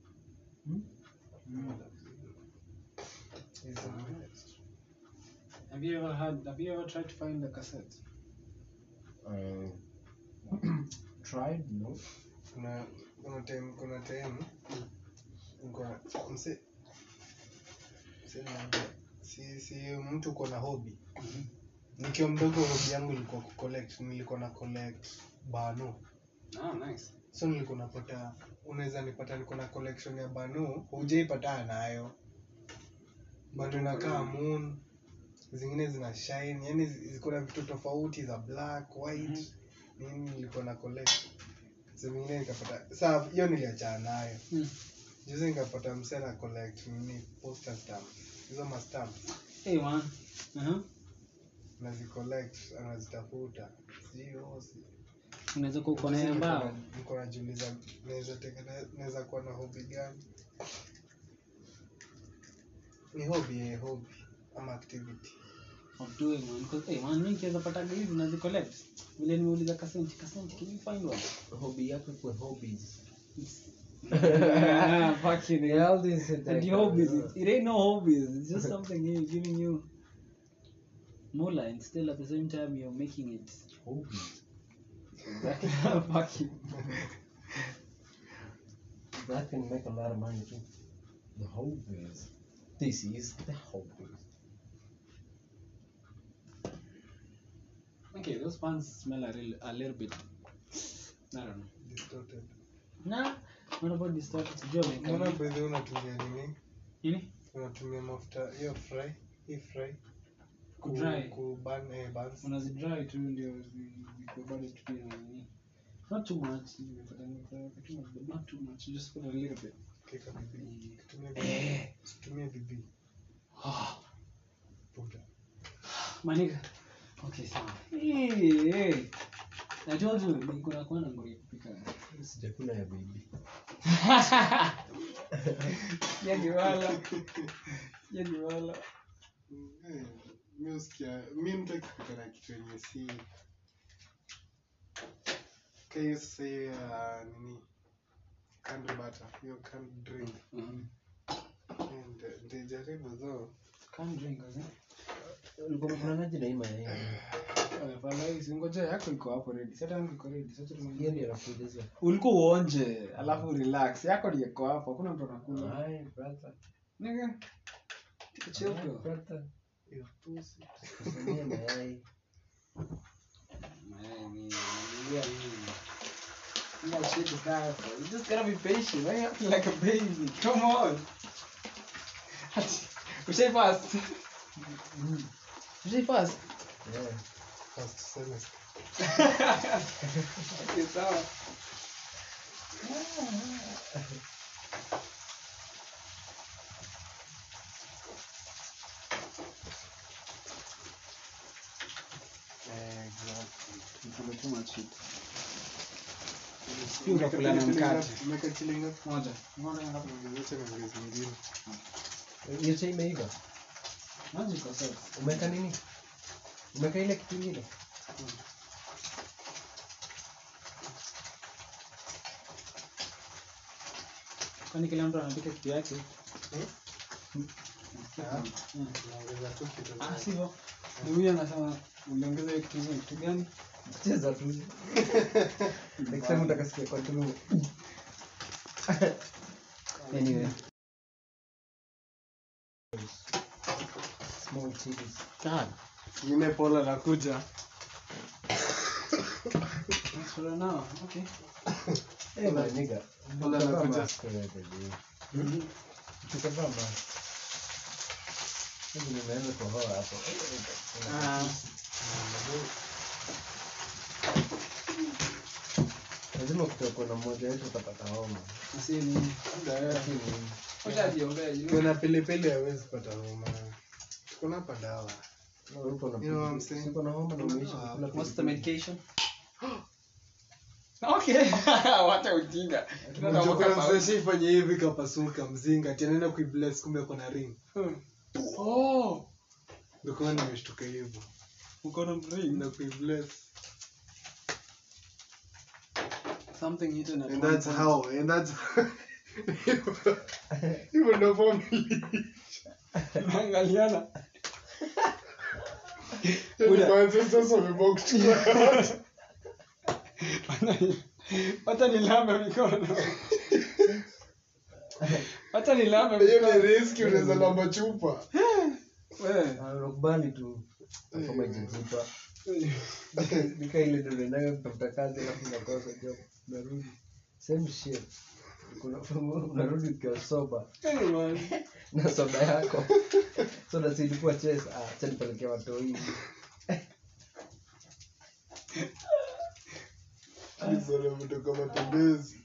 Hizo Have you ever had, have you ever tried to find the cassette? uh, tried? No. kuna kuna time kuna time kuna mse mse naambia, si si mtu uko na hobby nikiwa mdogo hobby yangu ilikuwa kucollect nilikuwa na collect bano Ah, nice. so nilikuwa napata unaweza nipata niko na collection ya bano hujaipatana nayo bado inakaa moon zingine zina shine yani zi- ziko na vitu tofauti za black white nini nilikuwa na collect zingine nikapata saa hiyo niliachana nayo Hmm. juzi nikapata mse na collect nini poster stamps hizo ma stamps Hey man. Uh-huh. nazicollect anazitafuta sijui oh, si- Unaweza kuwa uko na ya mbao. niko najiuliza naweza tengene- naweza kuwa na hobi gani ni hobi eh, hobi ama activity of doing man because hey man mimi kiweza pata hizi na zi collect vile nimeuliza kasenti kasenti can you find one Hobby yako kwa hobbies. ah fucking Yeah, hell all these and the hobbies it, it ain't no hobbies it's just something here giving you moolah and still at the same time you're making it Hobbies. exactly fucking That can make a lot of money too. The hobbies. This is the hobbies. okay those pants smell a, real, a little bit I don't know distorted nah what about this stuff sijui mbona wameka bedhi unatumia nini nini unatumia mafuta hiyo fry hii fry ku Kudry. ku burn eh buns unazidry tu ndio zi- zikuwe bado tu pia na nini not too much nimepata nimepata too much but not too much just put a little bit kika bibi tumia bibi tumia bibi puta maniga okay sawa hey, hey. I told you niko na kuwa na ngori ya kupika Sijakula ya baby. yani wala yani wala Eh, mi usikia mi mtu akipika na kitu yenye si ka hiyo sasa hiyo ya nini canned butter hiyo canned drink Mhm. Eh, nita- nitajaribu though Can't drink azi Ulikuwa unafananaje na hii mayai? Afadhali singoja yako iko hapo ready. Sasa yangu iko ready. Sasa Hiyo tumalizie. ndio nakuuliza. Ulikuwa uonje, alafu relax. Yako ndio iko hapo. Hakuna mtu anakula. Hi, brother. Nigga. Take a chill Hi, pill. brother. hiyo pussy Kusanyia mayai. Man, me, yeah, me. You gotta shake the guy up, bro. You just gotta be patient. Why you acting like a baby? Come on. Ushai fast. Ushai fast. Yeah. first semester Okay, sawa. eh exactly Nikula too much shit. Pia unakula na mkate. umeka chilinga Moja. Moja ngapi? ongezesha na ngezi nyingine Hiyo chai imeiva. Maji iko sawa. Umeweka nini? Umeweka ile kitu ingine? Kwani kila mtu anapika kitu yake? Naongeza tu kitu Ah, za- sivyo. Ni huyu anasema uliongeza hiyo kitu kitu gani? cheza tu next time utakasikia kwa tu anyway small chilies Ingine pola nakuja. Sura nao. Okay. eh my nigga Pola Tukavaa nakuja. mask wewe, baby. tukavaa mask hivi nimeanza kuhoa hapo Ah, lazima kutakuwa na mmoja wetu utapata homa si ni. Si nini. Wacha ajiombee, you know. Kuna pilipili hawezi pata homa. Tuko na hapa dawa. Na uko na You know what I'm saying? siko na homa na umeisha Ah, kukula What's the pilipili. medication? Okay. Wacha ujinga. Tunaenda Mjukuu mwaka mzee ifanye hivi kapasuka mzinga ati anaenda kuibless kumbe kuna ring. Oh, Ndio kwa nini nimeshtuka hivyo. uko na ring. Na kuibless. Something hidden at And one that's point. how and that's hivyo ndio family. Tunaangaliana. Yaani ancestors wameamua kuchukua. Wacha nilambe mikono. Wacha nilambe Hiyo ni mikono. riski unaweza lamba chupa. Wewe. Ah, unakubali tu kama ijajipa nika ile ndio unaendaga kutafuta kazi alafu unakosa job unarudi same shit Kuna- unarudi ukiwa soba Hey, man. na soda yako soda si ilikuwa ches ah acha nipelekea watoi Hizo ndio vitu kama matembezi.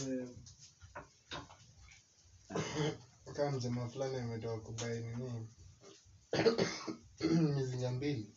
Kama mjamaa fulani ametoka kubai nini mizinga mbili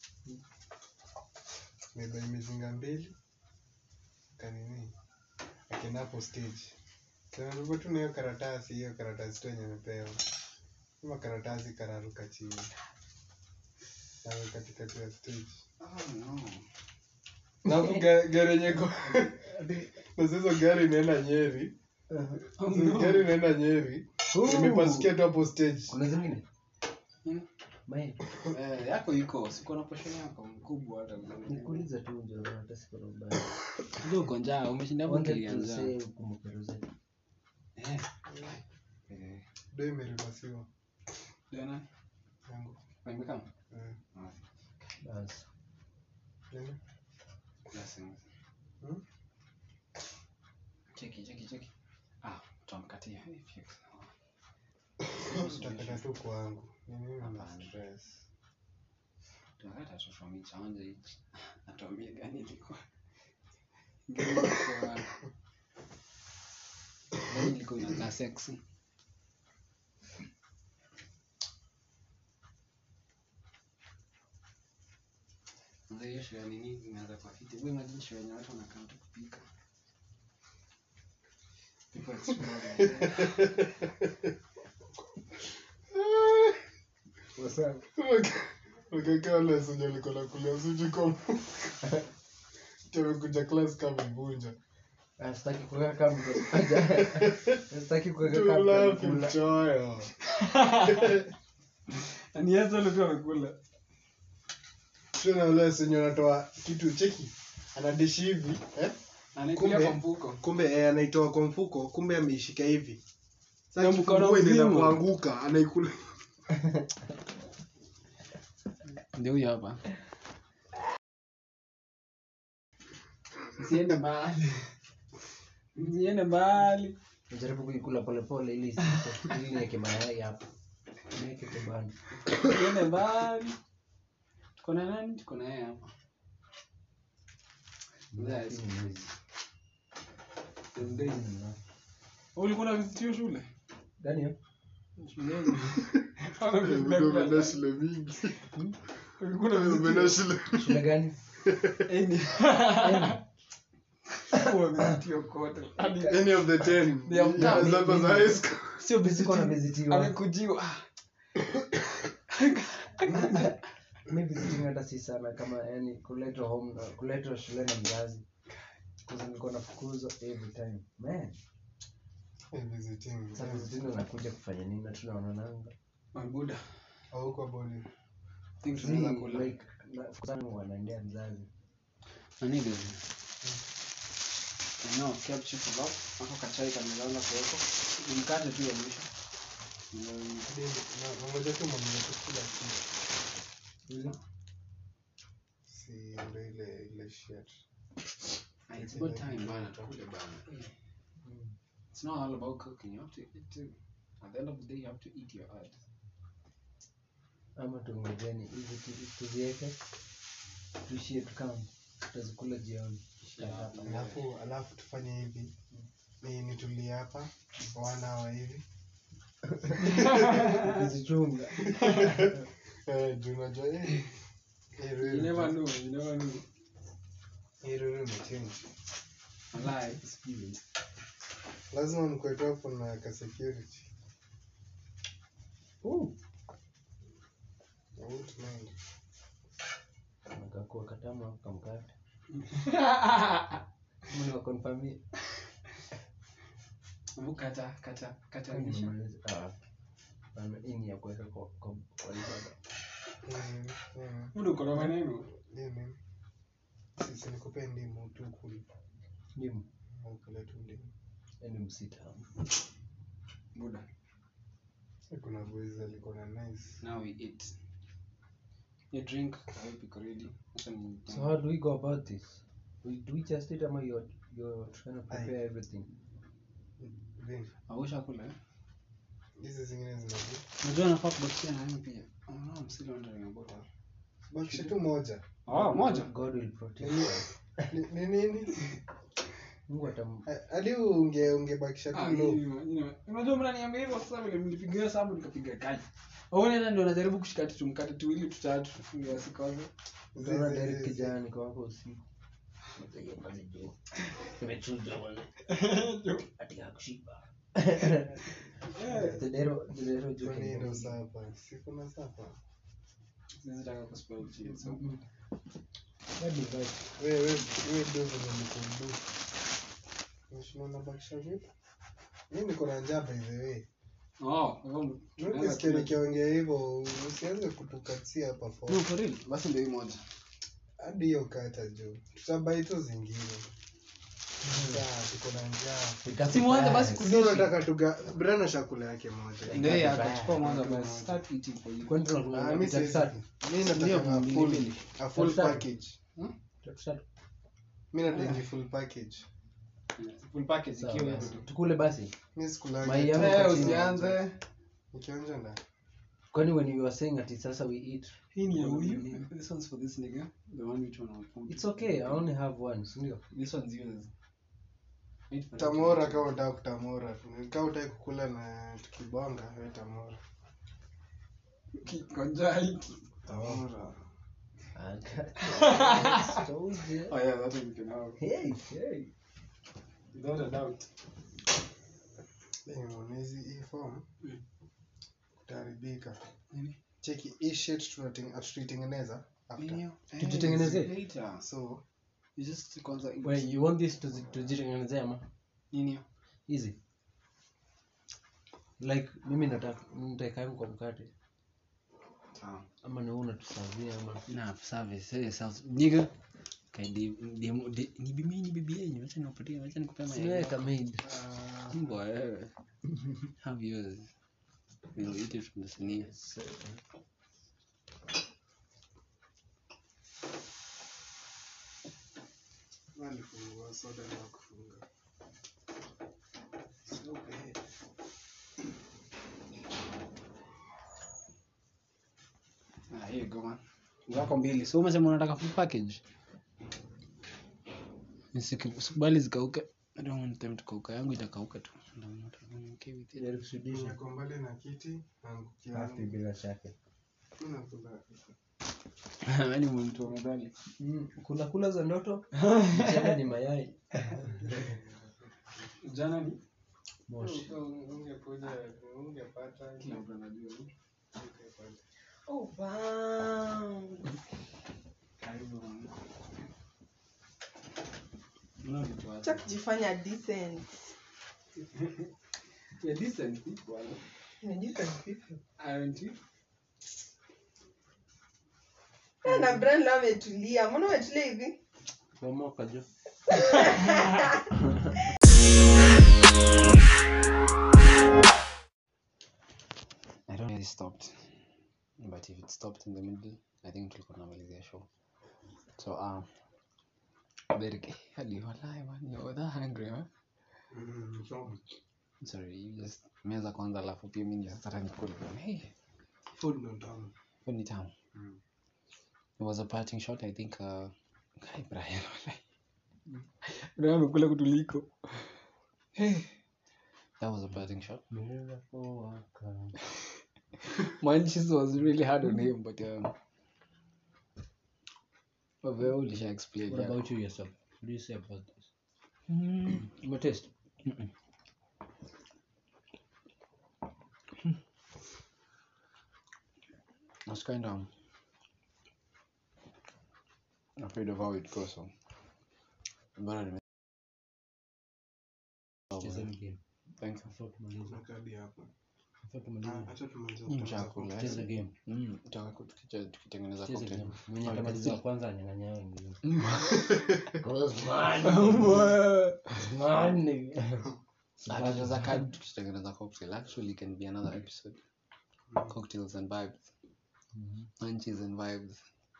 mebai mizinga mbili kanini akienda hapo stage kanatupa tu na hiyo karatasi hiyo karatasi tu yenye amepewa kama karatasi kararuka chini nawe katikati ya stage Oh, no. na hapo ga- gari yenye ko na sasa gari inaenda nyeri Oh, Sasa no. gari inaenda nyeri imepasukia tu hapo stage kuna zingine Hmm? Mae, Eh, yako iko siko na posho yako mkubwa hata nikuuliza tu njo hata siko na ubaya ndio uko njaa umeshinda hapo wanted to kilianza say ukumbuke Rosette. eh eh ndo imerivasiwa Diana yangu Wamekama? Eh, Basi. nini? Blessings. Hmm? Cheki, cheki, cheki. Ah, tutamkatia. Hey, fix. utakata tu kwangu ni mimi na Hapana. stress Tunakata tu from each anje each. Atuambie gani ilikuwa. Gani ilikuwa. Gani ilikuwa inakaa sexy. Sasa hiyo show ya nini imeanza kwa fiti. Wewe imagine show yenye watu wanakaa tu kupika. People explore. ukakaa wale senye alikuwa nakulia suji kwa amekuja class kama mvunja Ah, sitaki kuweka kama mtu- sitaki kuweka kama tulafi mtu- mchoyo Ni Yesu alikuwa amekula. tena ule senye anatoa kitu cheki anadishi hivi eh? Anaikulia Kumbe- kwa mfuko. kumbe eh, anaitoa kwa mfuko kumbe ameishika hivi Na sasa mkono kifungua inaenda mzima. kuanguka anaikula Ndio huyo hapa. Msiende mbali. Msiende mbali. Najaribu kuikula polepole ili isipite, ili niweke mayai hapo niweke kibanda Msiende mbali. Tuko na nani? Tuko na yeye hapa. Yes. Lakini mwizi. Ndio. Mm. Ulikuwa na visitio shule? Gani hiyo? Shuleni. umeenda shule mingi Ulikuwa na umeenda visitio? shule shule gani Eni. Kwa visitio kote. Hadi any of the ten They have Yeah, done. as long as high school sio Siko na visitio. visitiwa Amekujiwa. mi visiting hata si sana kama yani kuletwa home na- kuletwa shule na mzazi Kwanza nilikuwa nafukuzwa every time man Eh, visiting sasa visiting unakuja kufanya nini na tunaonananga Mabuda. Hauko bodi. Think See, tunaweza kula. like, na- sana wanaendea mzazi Nani hizi? No, capture kebab. Hapo kachai kamelala kuweko. Ni mkate tu ya mwisho. Mm, Na ngoja tu mwenye kukula kitu. Si ndio ile ile shit. ah, It's about time bana tukule bana. It's not all about cooking. You have to eat too. At the end of the day, you have to eat your ads. ama tungojeni hizi tu- tuziweke tuishie tukam tutazikula jioni Alafu alafu tufanye hivi. Ni nitulie hapa one hour hivi. tuzichunga Eh, juu unajua eh. eh, You Ruru- never know. You never know. eh, Ruru imechange. Walai. Lazima mkwetu hapo na ka security. Uh, I won't mind. nakakuwa katamu hapo kamkate mni wakonfamia Hebu kata kata kata lisha. hii ni ya kuweka kwa kwa- kwa ibada. Mm, mm, Mbona uko na maneno? nini? Sisi nikupee ndimu tu kuli. Ndimu, Au kula tu ndimu. yaani msitamu Buda. Kuna boys alikuwa na nice. Now we eat. You drink. I hope iko ready. Acha ni. so how do we go about this we, do we just eat ama you're, you're trying to prepare Aye. everything Vin, Awusha kula. eh? hizi zingine zinaji. Unajua nafaa kubakishia na mimi pia. Oh no, I'm still wondering about that. Bakisha tu moja. Oh, moja. god will protect Nini? us Ni ni nini? mungu atam Eh, Hadi unge ungebakisha Ah, tu low. nyinyi- nyinyi- Unajua mnaniambia hivyo sasa vile mlipigia hesabu nikapiga kali. Waone hata ndio najaribu kushika tu mkate tuwili tutatu ndio asikose. utaona Zi- zi- Derek zi- kijana niko wako usiku imechuja bwana ati hakushiba Dedero dedero juu Kwa nini ndo kidogo. sapa? Si kuna sapa? Siwezi taka kuspoil shit. So Mm. Hadi vibe. Wewe wewe wewe ndio venye nikumbu. Unashindwa unabakisha vipi? Mimi niko na njaa by the way. Oh, hivyo Ukisikia nikiongea hivyo usianze kutukatia hapa No, for. for real. Basi ndio hii moja. Hadi hiyo kata juu. Tutabai tu zingine. Njaa, tuko na njaa. Ika Si mwanzo basi surprise. Sio unataka tuga Brana chakula yake moja. Ndio hii Vibaya. hapa chukua mwanzo basi. Start eating for you. Kwani tunakula Ah, ngapi? mimi Tatu siwezi. tatu? Mimi Ndio, nataka mbili, full mbili. a full Tatu tatu. package. Tatu tatu. Mimi nataka full package. Full package Sawa ikiwa basi. hiyo. tukule basi Mimi sikulangi. Mayai yangu Eh, kwa chini. usianze. Nikionja na kwani when you were saying ati sasa we eat Hii ni ya huyu. This one's for this nigga. The one which one I want. it's okay i only have one si ndio This one's yours. Wait for it. tamora kama unataka kutamora. Kama unataka kukula na tukibonga, wewe tamora. Kikonjai. Tamora. I got- told you. Oh yeah, that one you can have. Hey, hey. Without a doubt. Eh, hizi hii form Mm. utaharibika. Nini? Cheki hii shit tunateng- tutaitengeneza after. Nini? Tujitengenezee? Eh, later. So You just kwanza eat. Wait, you want this tuzi- tujitengenezea ama Nini? easy like mimi nataka nitaikaangu kwa mkate Sawa. ama ni wewe unatusavia ama na service eh sasa nigga kaidi demo de- ni bibi ni bibi yenyu acha niwapatie acha nikupea mayai siweka maid uh, mbwa wewe have yours we'll eat it from the sinia walifungua soda na kufunga. So bad. ah here you go man zako mbili so umesema unataka full package Nisiki- usikubali zikauke I don't want them to kauka yangu itakauka tu And I'm not I'm okay with it. Nilikusudisha. Niko mbali na kiti naangukia Hafi bila shaka Mimi nakula. Yaani mtu amedhani Mm, kula kula za ndoto mchana ni mayai jana ni moshi Ungekuja ungepata kila mtu anajua Oh, wow. karibu man. Mna vitu Acha wacha. kujifanya decent. Yeah, decent people. Inajiita vipi? Aren't you? Eh, na Brian leo ametulia. Mbona umetulia hivi? Bomoka jo. I don't know if it stopped. But if it stopped in the middle, I think tulikuwa tunamalizia show. So um Derek, hadi walai man, you're that hungry, huh? Mm, so, Sorry, you just meza kwanza alafu pia mimi ndio sasa nikule. Hey, food ndo tamu. food ni tamu. Mm. It was a parting shot, I think uh Kai Brian. walai. Brian amekula kutuliko. Hey. That was a parting shot. Manchis was really hard on him, but um, but we all shall explain. What yeah. about you yourself? What do you say about this? Your taste? I was kind of afraid of how it goes. So, but anyway. Oh, Cheza well, hii game. thank you. Before tumalize. Kuna kadi hapo. Before Ah, tumalize. acha tumalize Mm, kwanza. chakula, eh. Cheza game. Mm, tutaka ku- tukiche- tukitengeneza Cheza cocktail. game. Mwenye Oh, atamaliza wa it's- kwanza anyang'anya hao wengine. Ah, tunaweza kaa tukitengeneza cocktail. Actually, it can be another episode. Cocktails and vibes. Mhm. Munchies and vibes.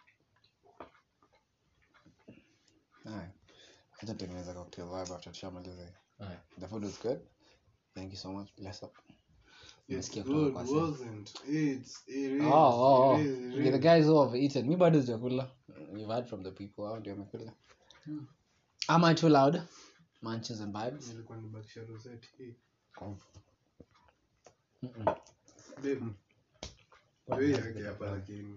Aye. Acha tutengeneza cocktail vibe after tushamaliza hii. Aye. The food was good. Thank you so much. Bless up. It's Nimesikia kutoka good, kwa Sim. wasn't. It's, it is, Oh, oh, oh. it is, it Okay, the is. guys who have eaten. Mi bado sijakula. You've heard from the people hao ndio wamekula. Am I too loud? Munches and vibes. Nilikuwa nibakisha rosette hii. Mm-mm. Babe, bei yake hapa lakini.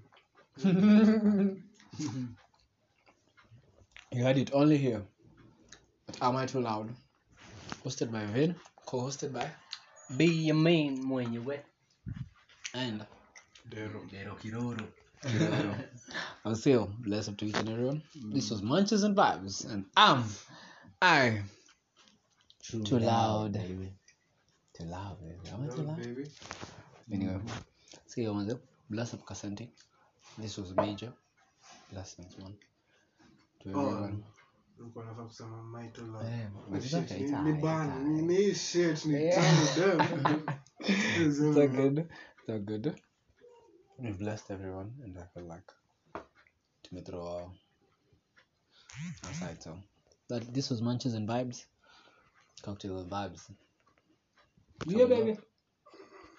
You heard it only here. But Am I Too Loud? Hosted by Vin, co-hosted by Be your main mwenyewe. and Dero. Dero Kiroro. I'll say bless up to each and everyone. This was Munches and Vibes, and I'm I Too loud. baby. too loud, baby. Am I too Loud, loud? baby. Anyway, see you on Bless up Kasante. This was major. Blessings, man. To Oh, everyone. nilikuwa nafaa kusema my to love. Eh, Oh, but it's shit, okay, ni- it's ni alright, ban, it's ni- alright. ni shit, ni Yeah. tamu, damn. It's all good. It's all good. We've blessed everyone, and I feel like to me throw our aside. So that this was Munches and Vibes, cocktail and vibes. Yeah, baby.